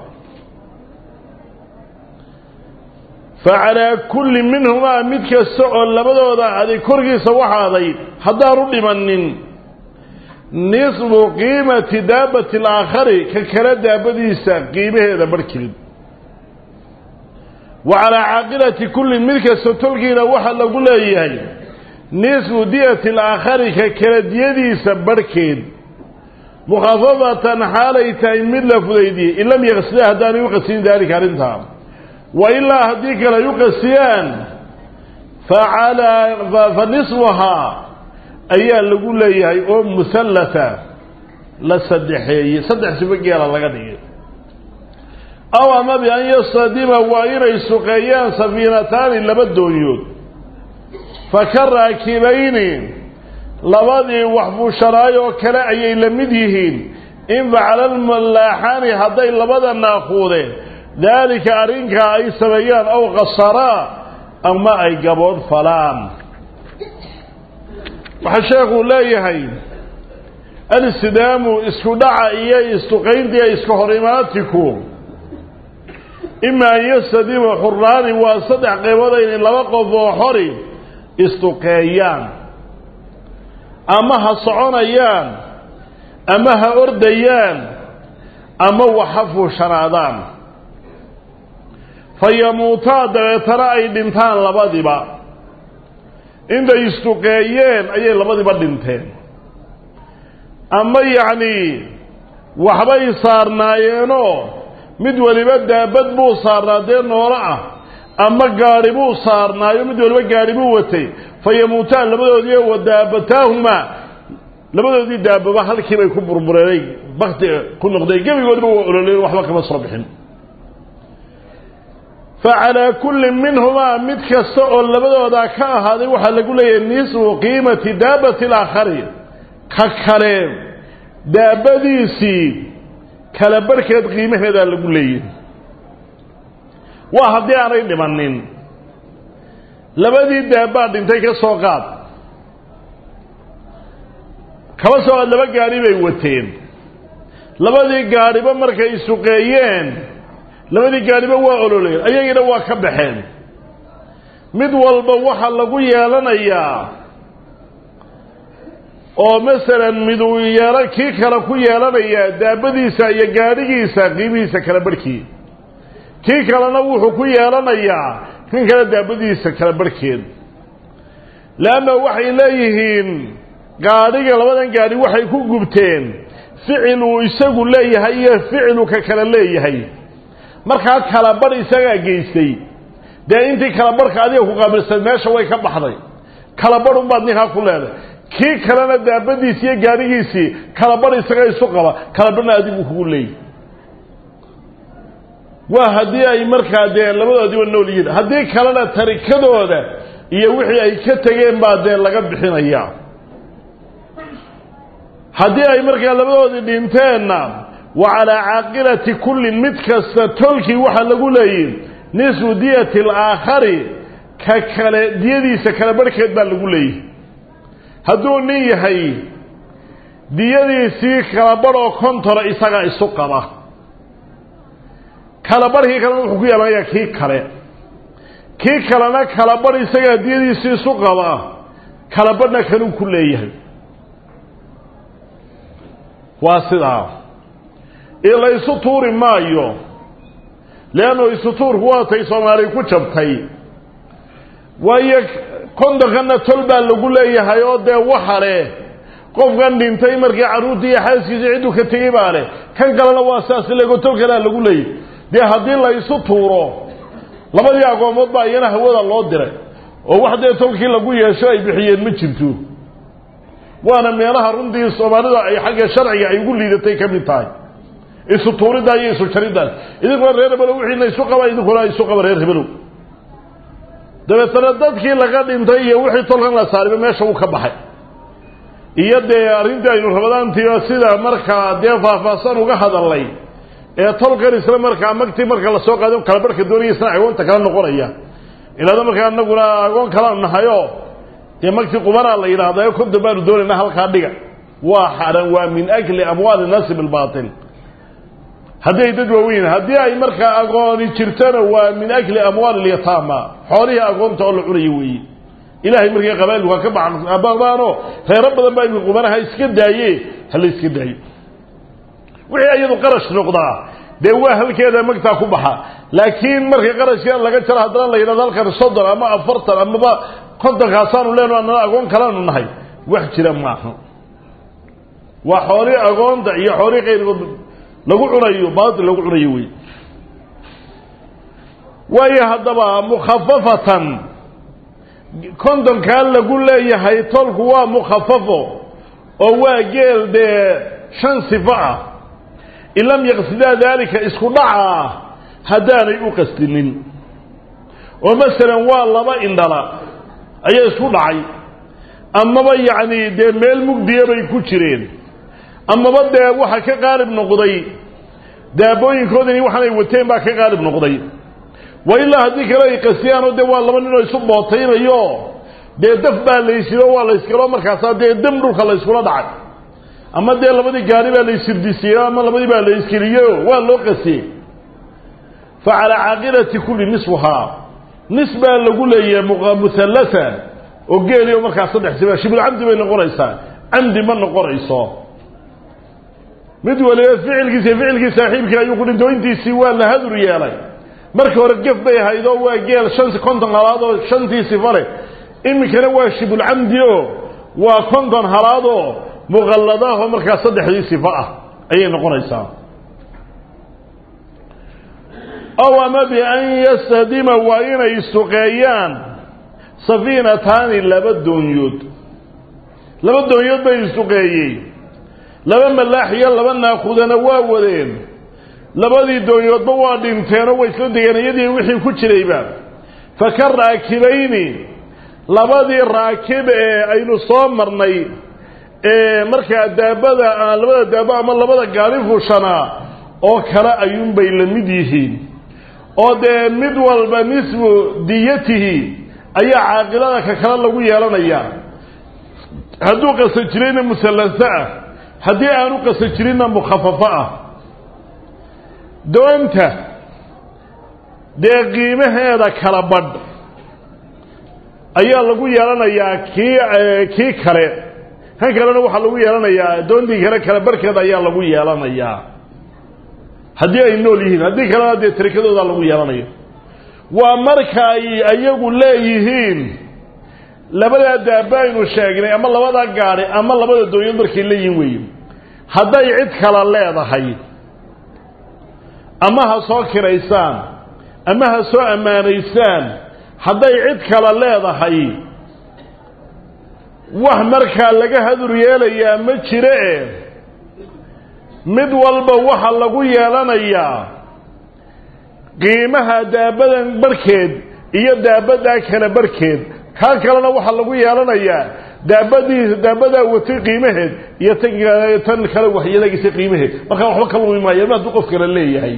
fa calaa kulli minhumaa mid kasta oo labadooda aday korkiisa waxaaday haddaanu dhimanin nisbu qiimati daabati alaakhari ka kale daabadiisa qiimaheeda barhkeed wa calaa caaqilati kullin mid kasta tolkiina waxaa lagu leeyahay nisfu diyati alaakhari ka kale diyadiisa barhkeed mukhafafatan xaalay tahay mid la fudaydiyey in lam yaqsida haddaanay u qasin daalika arrintaa wa ilaa haddii kale ay u qasiyaan fa nisfuhaa ayaa lagu leeyahay oo musallata la saddexeeyey saddex sibo geela laga dhigay aw ama bi an yastadima waa inay suqeeyaan safiinataani laba doonyood fa ka raakibayni labadii wax fuushanaay oo kale ayay la mid yihiin in facala lmallaaxaani hadday labada naaquudeen daalika arrinkaa ay sameeyaan aw qasaraa ama ay gabood falaan waxaa sheekuu leeyahay alistidaamu isku dhaca iyo istuqayntiiyo iska hor imaatiku ima an yastadiba xuraani waa saddex qeybood inay laba qof oo xori istuqeeyaan ama ha soconayaan ama ha ordayaan ama wax ha fuushanaadaan fa yamuutaa dabeetana ay dhintaan labadiba intay istuqeeyeen ayay labadiba dhinteen ama yacnii waxbay saarnaayeenoo mid waliba daabad buu saarnaa dee noolo ah ama gaadhi buu saarnaayo mid waliba gaadhi buu watay fa yamuutaan labadoodii wa daabataahumaa labadoodii daababa halkii bay ku burbureenay bakti ku noqday gebigoodba waa ololeen waxba kama soo bixin fa calaa kulli minhumaa mid kasta oo labadoodaa ka ahaaday waxaa lagu leeyahay nisfu qiimati daabati alaakhari ka kale daabadiisii kala barhkeed qiimaheedaa lagu leeyahay waa haddii aanay dhimanin labadii daabbaa dhintay ka soo qaad kaba soo qaad laba gaadhi bay wateen labadii gaadhiba markay suqeeyeen labadii gaadhiba waa ololeen ayagiina waa ka baxeen mid walba waxaa lagu yeelanayaa oo masalan miduu yeela kii kale ku yeelanayaa daabadiisa iyo gaadhigiisa qiimihiisa kala barhkii kii kalena wuxuu ku yeelanayaa kan kale daabadiisa kala barhkeed leanna waxay leeyihiin gaadhiga labadan gaadhi waxay ku gubteen ficil uu isagu leeyahay iyo ficilu ka kale leeyahay markaa kala badh isagaa geystay dee intii kala barhka adiga ku qaabilsan meesha way ka baxday kala badh unbaad ninkaa ku leedahay kii kalena daabadiisi iyo gaadhigiisii kala badh isaga isu qaba kala badhna adigu kugu leeyahy waa haddii ay markaa dee labadoodiiba nool yihiin haddii kalena tarikadooda iyo wixii ay ka tegeen baa dee laga bixinayaa haddii ay markaa labadoodii dhinteenna wa calaa caaqilati kullin mid kasta tolkii waxaa lagu leeyihi nisfu diyati alaakhari ka kale diyadiisa kala barhkeed baa lagu leeyihi hadduu nin yahay diyadiisii kala badh oo kontona isagaa isu qaba kala barhkii kalena wuxuu ku yeelanayaa kii kale kii kalena kala badh isagaa diyadiisii isu qaba kala badhna kanuu ku leeyahay waa sidaa ee la isu tuuri maayo leannu isu tuurku waatay soomaali ku jabtay waayo kondonkana tol baa lagu leeyahay oo dee waxa leh qofkan dhintay markii carruurtii iyo xaaskiisa cidduu ka tegey baa leh kan kalena waa saas lego tol kalea lagu leeyay dee haddii la isu tuuro labadii agoomood baa iyana hawada loo diray oo wax dee tolkii lagu yeesho ay bixiyeen ma jirto waana meelaha runtii soomaalida ay xagga sharciga ay ugu liidatay ka mid tahay isu tuuriddaa iyo isu jariddaas idinkuna reer hebelow wixiina isu qaba idinkuna isu qaba reer hebelow dabeetana dadkii laga dhintay iyo wixii tolkan la saariba meesha uu ka baxay iyo dee arrintii aynu rabadaantiiba sida markaa dee faahfaahsan uga hadalnay ee tolkan isla markaa magtii marka lasoo qaado kala barhka doonaya isna agoonta kala noqonaya ilaada markaa anaguna agoon kala nahayo dee magtii qubanaa la yidhahdayo konton baanu doonayna halkaa dhiga waa xaran waa min akli amwaali naasi bilbaatil haddii ay dad waaweyn haddii ay markaa agooni jirtana waa min akli amwaali lyataama xoolihii agoonta oo la cunaya weeye ilahay markay qabailku ha ka baqdaano reero badan baa imika qubanaha iska daaye hala iska daayo wixii iyadu qarash noqdaa dee waa halkeeda magtaa ku baxa laakiin markay qarashka laga jaro haddana la yidhahdo halkan soddon ama afartan amaba kontonkaasaanu leeno anana agoon kalaanu nahay wax jira maaha waa xoolihii agoonta iyo xoolihii qayrkood lagu cunayo baatil lagu cunayo wey waayo haddaba mukhafafatan kontonkaa lagu leeyahay tolku waa mukhafafo oo waa geel dee shan sifo ah in lam yaqsidaa daalika isku dhaca haddaanay u qastinin oo masalan waa laba indhala ayaa isku dhacay amaba yacni dee meel mugdiya bay ku jireen amaba dee waxa ka qaalib noqday daabooyinkoodani waxaanay wateen baa ka qaalib noqday wa ilaa haddii kale ay qasiyaanoo dee waa laba ninoo isu bootaynayo dee daf baa laysiro waa layskalo markaasaa dee dam dhulka layskula dhacay ama dee labadii gaari baa laysirdisiiyo ama labadii baa layskeliyo waa loo qasiyey fa calaa caaqilati kulli nisfuhaa nis baa lagu leeyahay muhallasa oo geeliyo markaa saddex siba shibulcamdi bay noqonaysaa camdi ma noqonayso mid waliba ficilkiisa ficilkii saaxiibkii ayuu ku dhintay oo intiisii waa la hadur yeelay marka hore gef bay ahayd oo waa geel shan konton halaad oo shantii sifa leh iminkana waa shibulcamdi oo waa konton halaad oo muqalladaahoo markaa saddexdii sifo ah ayay noqonaysaa ow ama bian yastahdima waa inay suqeeyaan safiinataani laba doonyood laba doonyood bay isuqeeyey laba malaax iyo laba naakudana waa wadeen labadii doonyoodba waa dhinteenoo way isla degeen iyadii wixii ku jirayba fa ka raakibayni labadii raakib ee aynu soo marnay ee markaa daabada labada daabo ama labada gaari fuushanaa oo kale ayuunbay la mid yihiin oo dee mid walba nisfu diyatihi ayaa caaqilada ka kale lagu yeelanayaa hadduu qasa jirayna musallasa ah haddii aanu qasa jirinna mukhafafo ah doonta dee qiimaheeda kala badh ayaa lagu yeelanayaa kii kii kale kan kalena waxaa lagu yeelanayaa doontii kale kala barhkeeda ayaa lagu yeelanayaa haddii ay nool yihiin haddii kalena dee tarikadooda lagu yeelanayo waa marka ay ayagu leeyihiin labadaa daaba aynu sheegnay ama labadaa gaadhi ama labada doonyood markay leeyihiin weeye hadday cid kala leedahay ama ha soo kiraysaan ama ha soo ammaanaysaan hadday cid kala leedahay wax markaa laga hadur yeelayaa ma jire e mid walba waxa lagu yeelanayaa qiimaha daabadan barhkeed iyo daabaddaa kale barhkeed kaa kalena waxaa lagu yeelanayaa daabadii daabadaa watay qiimaheed iyo tan tan kale waxyeelagiisa qiimaheed markaa waxba ka lumi maayo ma hadduu qof kale leeyahay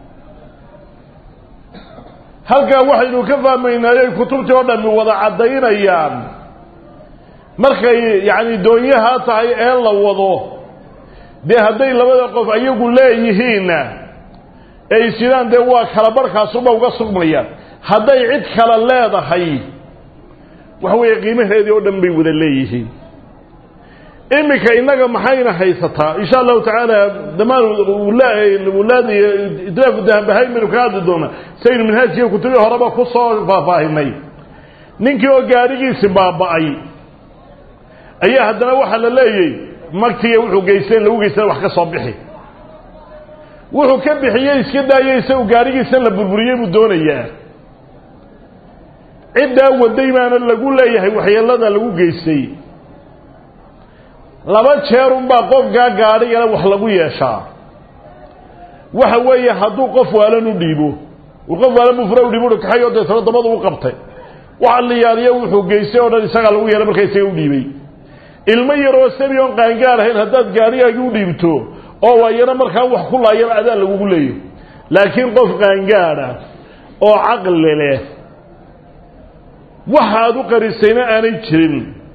halkaa waxaynu ka fahmaynaayoy kutubtii oo dhammi wada caddaynayaan markay yacni doonyahaa tahay ee la wado dee hadday labada qof ayagu leeyihiinna ay sidaan dee waa kala barhkaasuba uga sugmayaan hadday cid kale leedahay waxa weeye qiimaheedii oo dhan bay wada leeyihiin iminka innaga maxayna haysataa insha allahu tacaala damaan wulaad iyo idraafu dahanbahayn baynu ka hadli doonaa saynu minhaajkiiyo kutubii horeba ku soo faahfaahinay ninkii oo gaadhigiisi baaba'ay ayaa haddana waxaa la leeyay magtiga wuxuu geysteen lagu geystan wax ka soo bixi wuxuu ka bixiyey iska daayay isagu gaarigiisan la burburiyey buu doonayaa ciddaa waday baana lagu leeyahay waxyeelada lagu geystay laba jeerunbaa qofkaa gaadhigana wax lagu yeeshaa waxa weeye hadduu qof waalan u dhiibo uu qof waalan buu fura u dhiibo kaxay oo deetana dabadu u qabtay waxa la yaaliyo wuxuu geystay oo dhan isagaa lagu yeelay markaa isaga u dhiibay ilmo yaroo sabi oon qaangaar ahayn haddaad gaadhigaagii u dhiibto oo waayana markaa wax ku laayaba adaa lagugu leeyo laakiin qof qaangaada oo caqli leh waxaad u qarisayna aanay jirin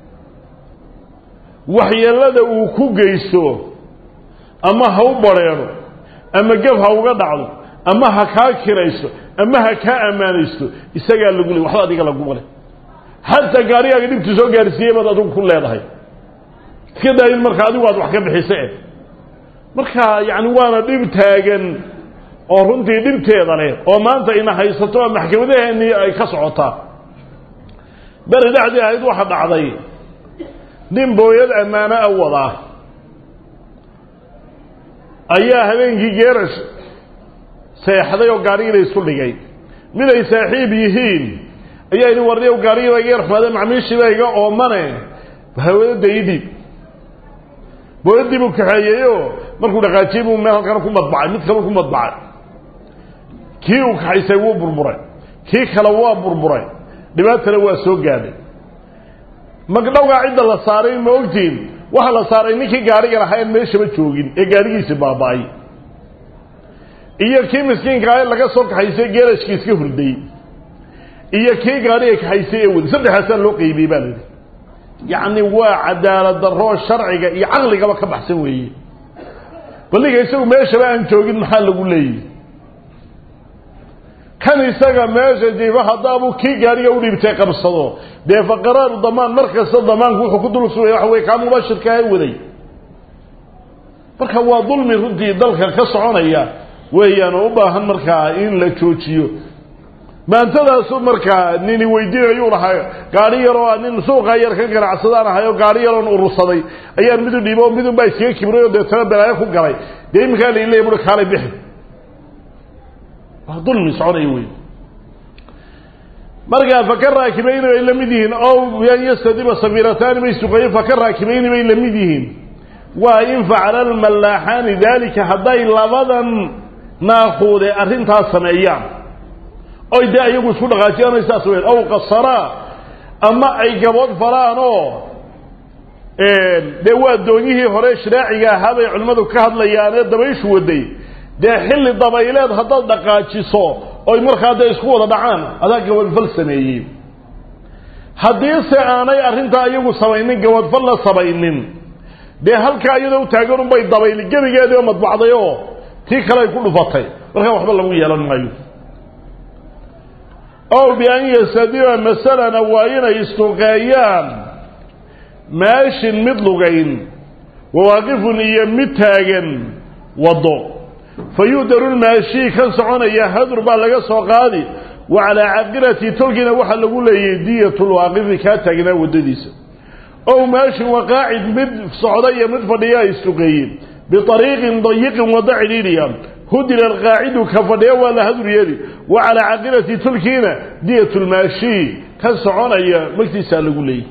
waxyeellada uu ku geysto ama ha u badrheedho ama gaf ha uga dhacdo ama ha kaa kirayso ama ha kaa ammaanaysto isagaa lagu leey waxba adiga laguma leh xataa gaarigaaga dhibtu soo gaarsiiyey baad adigu ku leedahay iska daayin marka adigu aad wax ka bixise marka yacni waana dhib taagan oo runtii dhibteeda leh oo maanta ina haysato oo maxkamadaheennii ay ka socotaa beri dhexdii ahayd waxa dhacday nin booyad ammaano a wadaa ayaa habeenkii geerash seexday oo gaarigina isku dhigay mid ay saaxiib yihiin ayaa idin warniyow gaarigiiba iga yarxumaade macmiishiiba iga oomane hawadada ii dhiib booyadii buu kaxeeyeyoo markuu dhaqaajiyey buu meel halkana ku madbacay mid kaleu ku madbacay kii uu kaxaysay wuu burburay kii kale waa burburay dhibaatana waa soo gaadhay magdhowgaa cidda la saaray ma ogtiin waxaa la saaray ninkii gaariga lahaa en meeshaba joogin ee gaarigiisi baaba-ay iyo kii miskiinka ah laga soo kaxaysay geerashkii iska hurday iyo kii gaariga kaxaysay ee waday saddexaasaa loo qeybiyey baa layidhi yacni waa cadaalad darroo sharciga iyo caqligaba ka baxsan weeye balliga isagu meeshaba aan joogin maxaa lagu leeyahy kan isaga meesha jiifa haddaabuu kii gaariga u dhiibtay qabsado dee fa qaraaru damaan mar kasta damaanku wuxuu ku dul sugaya waxa weye kaa mubashirkaaha waday marka waa dulmi runtii dalka ka soconaya weeyaan oo u baahan markaa in la joojiyo maantadaasu markaa nini weydiinayuu lahaa gaari yaroo nin suuqaa yar ka ganacsadaan ahay oo gaari yaroon urursaday ayaan midu dhiibo oo midun baa iskaga kibray oo deetana balaayo ku galay dee iminkaa la ilay bui kaalay bixi waa dulmi soconaya wey markaa faka raakibayni bay la mid yihiin ow yan yastadiba safiirataani bay suqayen faka raakibayni bay la mid yihiin waa in facala almallaaxaani daalika hadday labadan naaquude arrintaas sameeyaan oy dee iyagu isku dhaqaajiyaan saas weyn ow qasaraa ama ay gabood falaan oo dee waa doonyihii hore shiraaciga ahaa bay culimmadu ka hadlayaan ee dabayshu waday dee xilli dabayleed haddaad dhaqaajiso oy markaa dee isku wada dhacaan adaa gabadfal sameeyey haddiise aanay arrintaa iyagu samaynin gabadfal la samaynin dee halkaa iyadoo u taagan unbay dabayli gebigeedii oo madbacday oo tii kale ay ku dhufatay markaa waxba lagu yeelan maayo ow bian yastadiba masalana waa inay istuqeeyaan maashin mid lugayn wawaaqifun iyo mid taagan waddo fa yu'daru lmaashii kan soconaya hadur baa laga soo qaadi wa calaa caaqilati tolkiina waxaa lagu leeyay diyat lwaaqifi kaa taagnaa waddadiisa ow maashin waqaacid mid socda iyo mid fadhiya ay istuqeeyeen biariiqin dayiqin waddo cidhiidhiya hudira alqaacidu ka fadhiya waa la hadur yeeli wa calaa caaqilati tulkiina diyat lmaashii ka soconaya magtiisaa lagu leeyay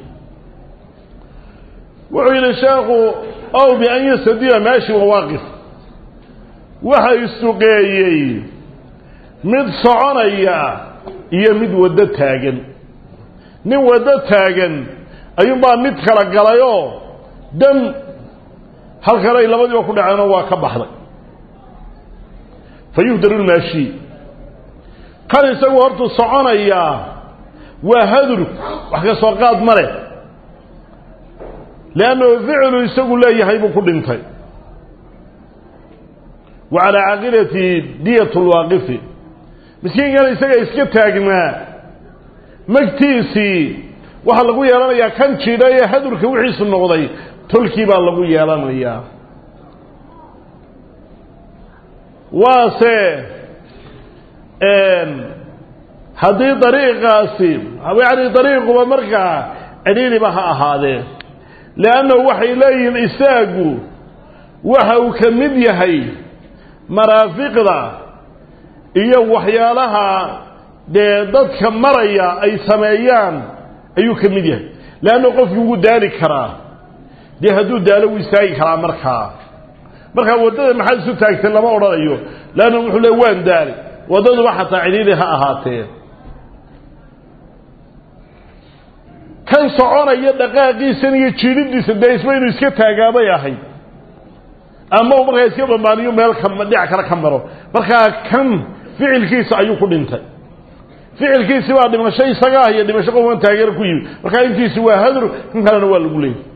wuxuu yidhi sheekhu ow bian yastadiba maashi wawaaqif waxa istuqeeyey mid soconaya iyo mid waddo taagan nin waddo taagan ayuunbaa mid kala galayoo dam halkan ay labadiiba ku dhaceenoo waa ka baxday fa yuhdaru lmaashi kan isagu hortuu soconayaa waa hadur wax ka soo qaad ma leh leannahu ficilu isagu leeyahay buu ku dhintay wa calaa caaqilati diyat lwaaqifi miskiinkana isaga iska taagnaa magtiisii waxaa lagu yeelanayaa kan jidha ee hadurka wixiisu noqday tolkii baa lagu yeelanayaa waase haddii dariiqaasi yani dariiquba markaa cidhiidhiba ha ahaadee leannahu waxay leeyihiin istaagu waxa uu ka mid yahay maraafiqda iyo waxyaalaha dee dadka maraya ay sameeyaan ayuu ka mid yahay leanna qofkii wuu daali karaa dee hadduu daalo wuu istaagi karaa markaa markaa waddada maxaad isu taagtay lama odhanayo leanna wuxuu le waan daali waddaduba xataa cidhiidhi ha ahaatee kan soconaya dhaqaaqiisan iyo jiidhidiisa dee isba inuu iska taagaabay ahayd ama uu markaa iska bambaaniyo meel ka dhinac kale ka maro markaa kan ficilkiisa ayuu ku dhintay ficilkiisi baa dhimasho isaga ah iyo dhimasho qofkan taageero ku yimid markaa intiisi waa hadru kan kalena waa lagu leeyay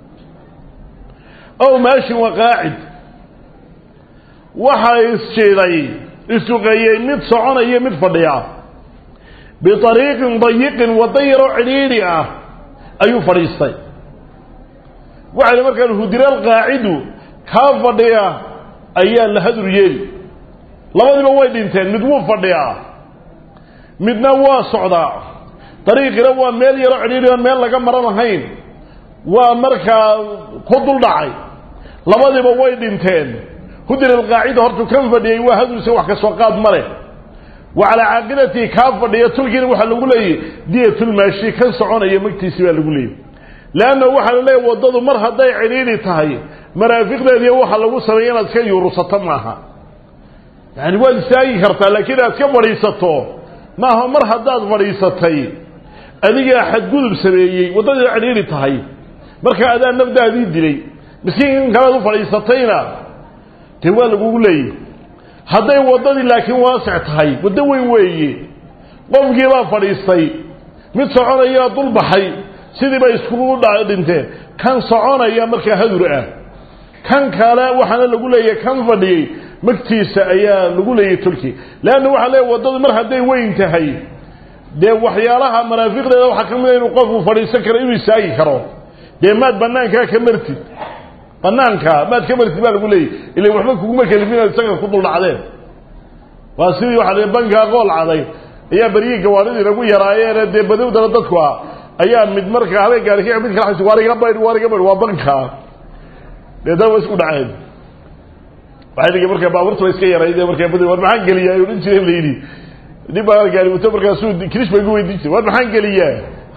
ow maashin waa qaacid waxaa isjiiday isuqeeyey mid soconaya mid fadhiya biariiqin dayiqin waddo yaroo cidhiidhi ah ayuu fadhiistay waxayna markaan hudiraal qaacidu kaa fadhiya ayaa la hadur yeeli labadiiba way dhinteen mid wuu fadhiyaa midna waa socdaa dariiqina waa meel yaroo cidhiidhi oon meel laga maran lahayn waa markaa ku dul dhacay labadiiba way dhinteen hudir alqaacida hortuu kan fadhiyey waa hadursa wax ka soo qaad ma leh wa calaa caaqilatii kaa fadhiya tulkiina waxaa lagu leeyahy diyatulmaashi kan soconaya magtiisi baa lagu leeyahy leanna waxaa la leeyahy waddadu mar hadday cidhiidhi tahay maraafiqdeediiyo waxa lagu sameeya inaad iska yuurusato maaha yani waad istaagi kartaa laakiin inaad iska fadhiisato maaha mar haddaad fadhiisatay adigaa xadgudub sameeyey waddadii cidhiidhi tahay marka adaa nafdaadii dilay miskiinkan kalead u fadhiisatayna dee waa lagugu leeyahy hadday waddadii laakiin waasic tahay waddo weyn weeye qofkiibaa fadhiistay mid soconayaa dul baxay sidiiba iskugu dhinteen kan soconaya markaa hadur ah kan kale waxaana lagu leeyahay kan fadhiyey magtiisa ayaa lagu leeyahay tulki leanna waxaa leeyahy waddadu mar hadday weyn tahay dee waxyaalaha maraafiqdeeda waxaa ka mida inuu qofku fadhiisan karo inuu istaagi karo dee maad banaankaa ka martid banaanka maad ka martid baa lagu leeyahy ila waxba kuguma kelifin inaad isaga ku dul dhacdeen waa sidii waxaa la bankaa qool caday ayaa beryihii gawaaridii nagu yaraayeene dee badowdana dadku ah ayaa mid markaa habeen gaari ka mid kala waariga baydh waariga baydh waa bankaa deetana waa isku dhaceen waxay dhigi markaa baabuurta iska yarayde markaa bad war maxaan geliyaa odhan jireen la yidhi nin baa gaari wato markaasuu kirish baa igu weydiin jiray war maxaan geliyaa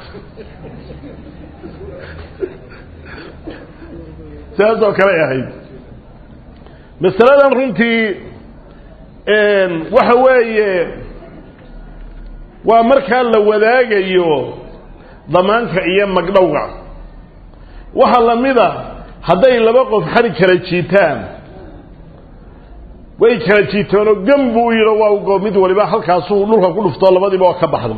sidaasoo kale ahayd masaladan runtii waxa weeye waa markaa la wadaagayo damaanka iyo magdhowga waxaa lamida hadday laba qof xari kala jiitaan way kala jiiteenoo gam buu yidho waa ugo mid waliba halkaasuu dhulka ku dhuftoo labadiiba oo ka baxda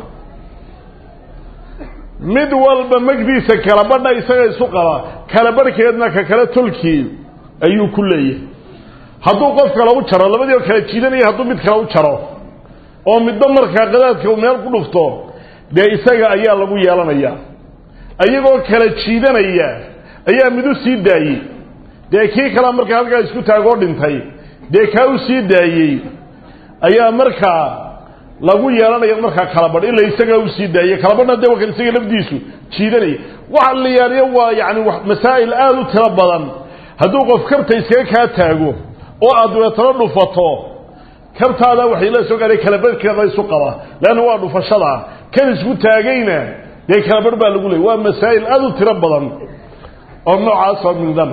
mid walba magdiisa kala badha isaga isu qaba kala barhkeedna ka kale tolkii ayuu ku leeyahay hadduu qof kale u jaro labadii oo kala jiidanaya hadduu mid kale u jaro oo midba markaa qadaadka uu meel ku dhufto dee isaga ayaa lagu yeelanayaa iyagoo kala jiidanaya ayaa mid u sii daayey dee kii kalea markaa halkaa isku taagoo dhintay dee kaa u sii daayey ayaa markaa lagu yeelanaya markaa kalabadh ila isagaa u sii daayey kalabadhna dee wakan isaga lafdiisu jiidanaya waxa la yaaliyo waa yani masaa'il aada u tiro badan hadduu qof kabta iskaga kaa taago oo aad dabeetano dhufato kabtaada waxay la soo gaaray kalabadhkeeda isu qaba leanna waa dhufashada kan isku taagayna dee kalabadh baa lagu leeyay waa masaa'il aada u tiro badan oo noocaasoo min dam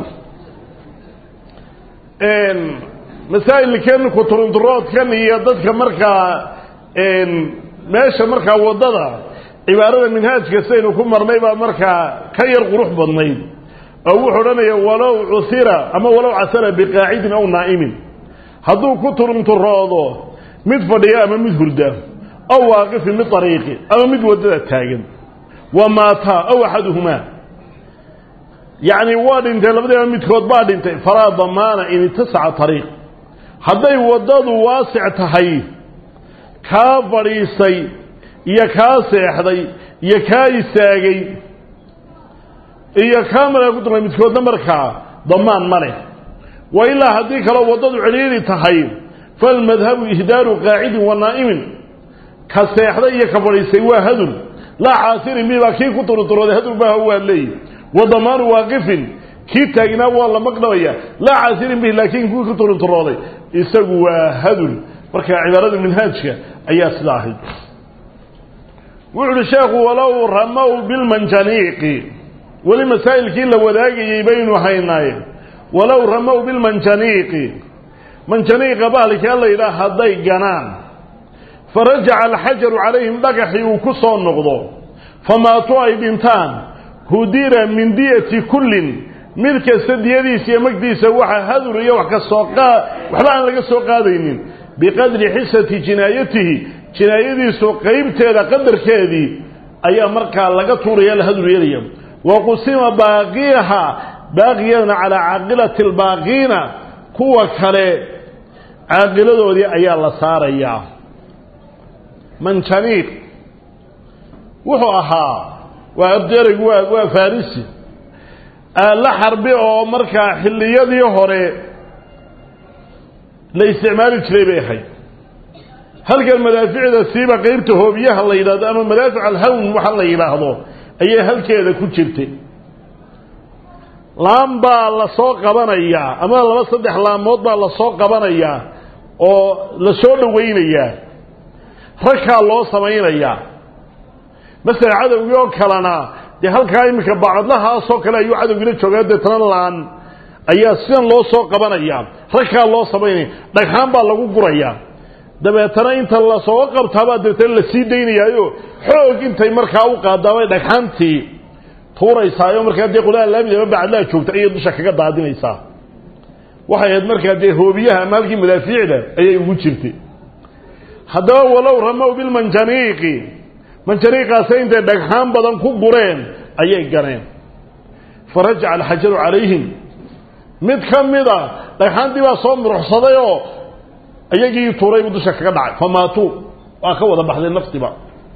masaa'ilkan kuturunturoodkan iyo dadka markaa meesha markaa waddada cibaarada minhaajka sidaynu ku marnay baa markaa ka yar qurux badnayd oo wuxuu odhanaya walow cuhira ama walow casara biqaacidin aw naa'imin hadduu ku turunturoodo mid fadhiya ama mid hurda aw waaqifin mid ariiqi ama mid waddada taagan wa maataa aw axaduhumaa yacni waa dhintay labadiiba midkood baa dhintay falaa damaana in itasaca ariiq hadday waddadu waasic tahay kaa fadhiistay iyo kaa seexday iyo kaa istaagay iyo kaa markaa ku dumay midkoodna markaa damaan ma leh wa ilaa haddii kaloo waddadu cidhiiri tahay falmadhabu ihdaaru qaacidin wa naa'imin ka seexday iyo ka fadhiistay waa hadul laa caasirin mibaa kii ku turunturooday hadul maaha waa leeyi wa damaanu waaqifin kii taagnaa waa la maqnamaya laa caasirin bihi laakiin kuwii ku turinturooday isagu waa hadul marka cibaarada minhaajka ayaa sida ahayd wuxu uhi sheekhu walow ramow bilmanjaniiqi weli masaa'ilkii la wadaagayey baynu haynaaye walow ramow bilmanjaniiqi manjaniiqa bahalkaa la yidhaah hadday ganaan farajaca alxajaru calayhim dhagaxii uu ku soo noqdo famaatuu ay dhintaan hudira min diyati kullin mid kasta diyadiisa iyo magdiisa waxa hadur iyo wax ka soo qaa waxba aan laga soo qaadaynin biqadri xisati jinaayatihi jinaayadiisu qeybteeda qadarkeedii ayaa markaa laga tuuraya la hadur yeelaya wa qusima baaqiyaha baaqiyadana calaa caaqilati albaaqiina kuwa kale caaqiladoodii ayaa la saarayaa manjaniiq wuxuu ahaa waa abderaygu waa waa farisi la xarbi oo markaa xilliyadii hore la isticmaali jiray bay ahayd halkan madaaficda siiba qeybta hoobiyaha la yidhahdo ama madaafic alhawn waxa la yidhaahdo ayay halkeeda ku jirtay laam baa lasoo qabanayaa ama laba saddex laamood baa lasoo qabanayaa oo la soo dhawaynayaa ragkaa loo samaynayaa masala cadowgii oo kalena dee halkaa iminka bacadlahaasoo kale ayuu cadowgiila joogaa deetana laan ayaa sidan loo soo qabanayaa ragkaa loo samaynaya dhagxaan baa lagu gurayaa dabeetana inta lasoo qabtaabaa dabeetana lasii daynayaayo xoog intay markaa u qaadaabay dhagxaantii tuuraysaayo markaa dee qolaa laamidaba bacadlaha joogta ayay dusha kaga daadinaysaa waxay ahayd markaa dee hoobiyaha ama halkii madaafiicda ayay ugu jirtay haddaba walow ramow bilmanjaniiqi manjaniiqaase intay dhagxaan badan ku gureen ayay ganeen farajaca alxajaru calayhim mid ka mida dhagxaantii baa soo muruxsaday oo iyagii tuuraybu dusha kaga dhacay famaatuu waa ka wada baxday naftiba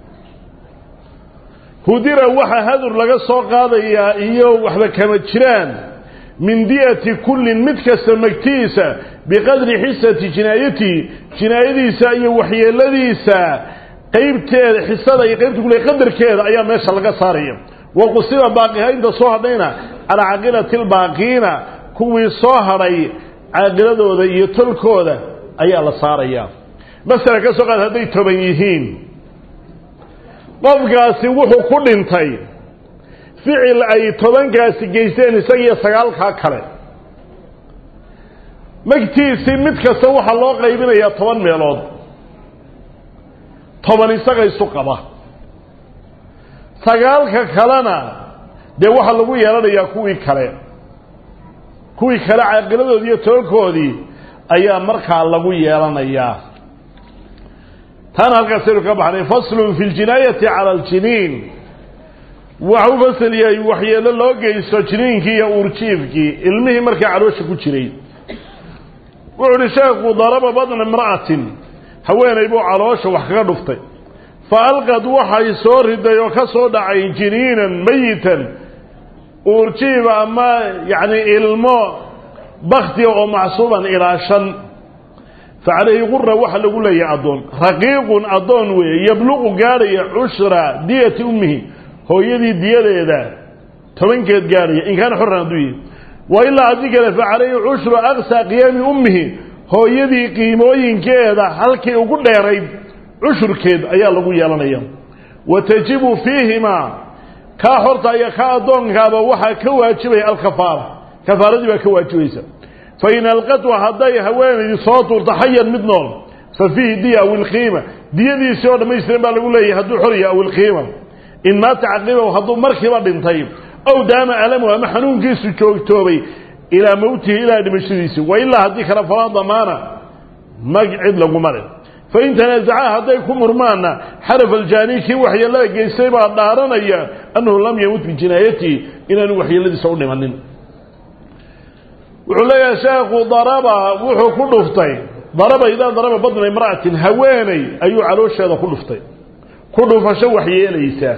hudira waxa hadur laga soo qaadayaa iyo waxba kama jiraan min diyati kullin mid kasta magtiisa biqadri xisati jinaayatihi jinaayadiisa iyo waxyeeladiisa qaybteeda xisada iyo qaybta kule qadarkeeda ayaa meesha laga saaraya wa qusiba baaqiha inta soo hadhayna calaa caaqilati lbaaqiina kuwii soo hadhay caaqiladooda iyo tolkooda ayaa la saarayaa masala ka soo qaad hadday toban yihiin qofkaasi wuxuu ku dhintay ficil ay tobankaasi geysteen isagiiyo sagaalkaa kale magtiisii mid kasta waxaa loo qaybinayaa toban meelood toban isaga isu qaba sagaalka kalena dee waxaa lagu yeelanayaa kuwii kale kuwii kale caaqiladoodii iyo tobankoodii ayaa markaa lagu yeelanayaa taana halkaasaynu ka baxnay faslun fi ljinaayati cala aljiniin waxa u fasal yahay waxyeelo loo geysto jiniinkii iyo uurjiifkii ilmihii markaa caloosha ku jiray wuxu uhi sheekhu daraba badna imra'atin haweenay buu caloosha wax kaga dhuftay fa alqad waxay soo riday oo ka soo dhacay jiniinan mayitan uurjiif ama yacni ilmo baktiga oo macsuuban ilaa shan fa calayhi qura waxa lagu leeyahay addoon raqiiqun addoon weeye yabluqu gaadhaya cushra diyati ummihi hooyadii diyadeeda tobankeed gaadhaya in kaana xoran hadduu yihi wa ilaa haddii kale fa calayhi cushru aqsaa qiyaami ummihi hooyadii qiimooyinkeeda halkii ugu dheerayd cushurkeed ayaa lagu yeelanaya wa tajibu fiihimaa kaa xorta iyo kaa addoonkaaba waxaa ka waajibaya alkafaara kafaaradii baa ka waajibaysa fa in alqatwa hadday haweenaydii soo tuurto xayan mid nool fa fiihi diya aw ilqiima diyadiisii oo dhammaystiran baa lagu leeyahay hadduu xorya aw ilqiima in maata caqibahu hadduu markiiba dhintay ow daama alamu ama xanuunkiisu joogtoobay ilaa mowtihi ilaa dhimashadiisii wa ilaa haddii kale falaa damaana mag cid laguma leh fain tanaasaca hadday ku murmaanna xaraf aljaani kii waxyeelada geystay baa dhaaranaya annahu lam yamut bijinaayatihi inaanu waxyeeladiisa u dhimanin wuxuu leeyahay sheekhu daraba wuxuu ku dhuftay daraba idaa daraba badna imra'atin haweeney ayuu caloosheeda ku dhuftay ku dhufasho waxyeelaysa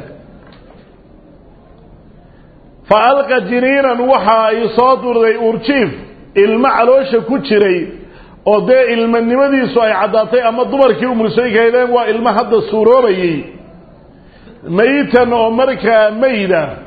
fa alqa jiniinan waxa ay soo durday urjiif ilmo caloosha ku jiray oo dee ilmanimadiisu ay caddaatay ama dumarkii umulsooyinkaydeen waa ilmo hadda suuroobayey mayitan oo markaa mayda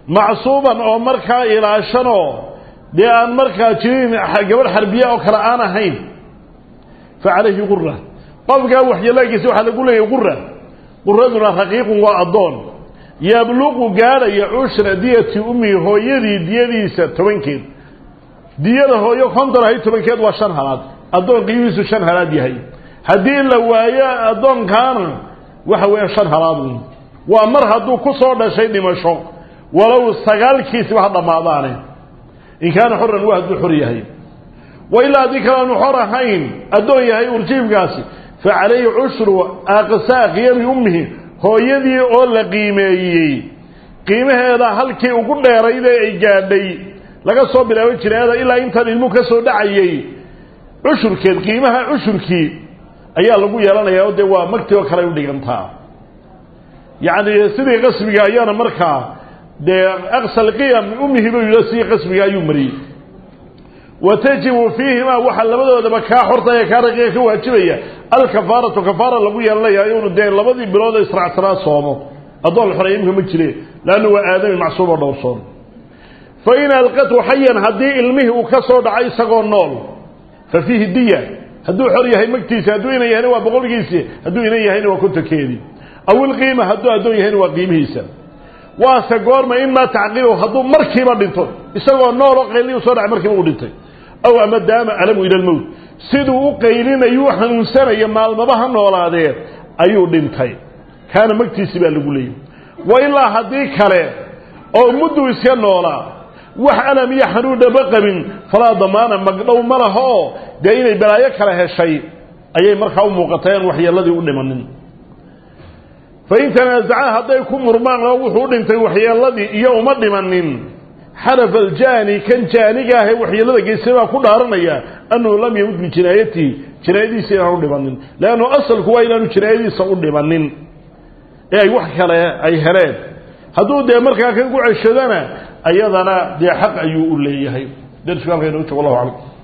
macsuuban oo markaa ilaashanoo dee aan markaa jirin gabadh xarbiya oo kale aan ahayn fa calayhi qura qofkaa waxyeelaagiisa waxaa lagu leeyahy qura quraduna raqiiqun waa addoon yabluqu gaadhaya cushra diyati ummihi hooyadii diyadiisa tobankeed diyada hooyo konton ahayd tobankeed waa shan halaad addoon qiimihiisu shan halaad yahay haddii la waayo addoonkaana waxa weeye shan halaadun waa mar hadduu ku soo dhashay dhimasho walow sagaalkiisiba ha dhammaadaane in kaana xoran waa hadduu xor yahay wa ilaa haddii kale aanu xor ahayn addoon yahay urjiibkaasi fa calayhi cushru aqsaa qiyami ummihi hooyadii oo la qiimeeyey qiimaheeda halkii ugu dheeraydee ay gaadhay laga soo bilaabo jinaayada ilaa intaan ilmuhu ka soo dhacayey cushurkeed qiimaha cushurkii ayaa lagu yeelanayaa oo dee waa magti oo kale ay u dhigantaa yacni sidii qasbiga ayaana markaa dee aqsal qiyam ummihi buu yidhi sidii qasbiga ayuu mariyey wa tajibu fiihimaa waxaa labadoodaba kaa xorta ee kaa raqiiqa ka waajibaya alkafaaratu kafaara lagu yeelanaya inuu dee labadii bilood ee israacsanaa soomo addoon xoreey imka ma jire laannu waa aadami macsuum oo dhowrsoon fa in alqatu xayan haddii ilmihii uu ka soo dhacay isagoo nool fa fiihi diya hadduu xor yahay magtiisi hadduu inan yahayna waa boqolkiisi hadduu inan yahayna waa kontonkeedii aw ilqiima hadduu addoon yahayna waa qiimihiisa waase goorma imaa tacqiibu hadduu markiiba dhinto isagoo nool oo qayliyu soo dhacay markiiba uu dhintay aw ama daama alamu ila lmowt siduu u qaylinayu u xanuunsanaya maalmaba ha noolaadee ayuu dhintay kaana magtiisi baa lagu leeyay wa ilaa haddii kale oo mudduu iska noolaa wax alam iyo xanuudhaba qabin falaa damaana magdhow ma laha oo dee inay balaayo kala heshay ayay markaa u muuqatay aan waxyeelladii u dhimanin fain tanaasaca hadday ku murmaan oo wuxuu dhintay waxyeelladii iyo uma dhimanin xarafa aljaani kan jaaniga ahee waxyeellada geystay baa ku dhaaranaya annahu lam yamut bijinaayatihi jinaayadiisa inaanu dhimanin leannu asalku waa inaanu jinaayadiisa u dhimanin ee ay wax kale ay heleen hadduu dee markaa kan ku ceshadana ayadana dee xaq ayuu u leeyahay darsiku halka inoo jog wallahu aclam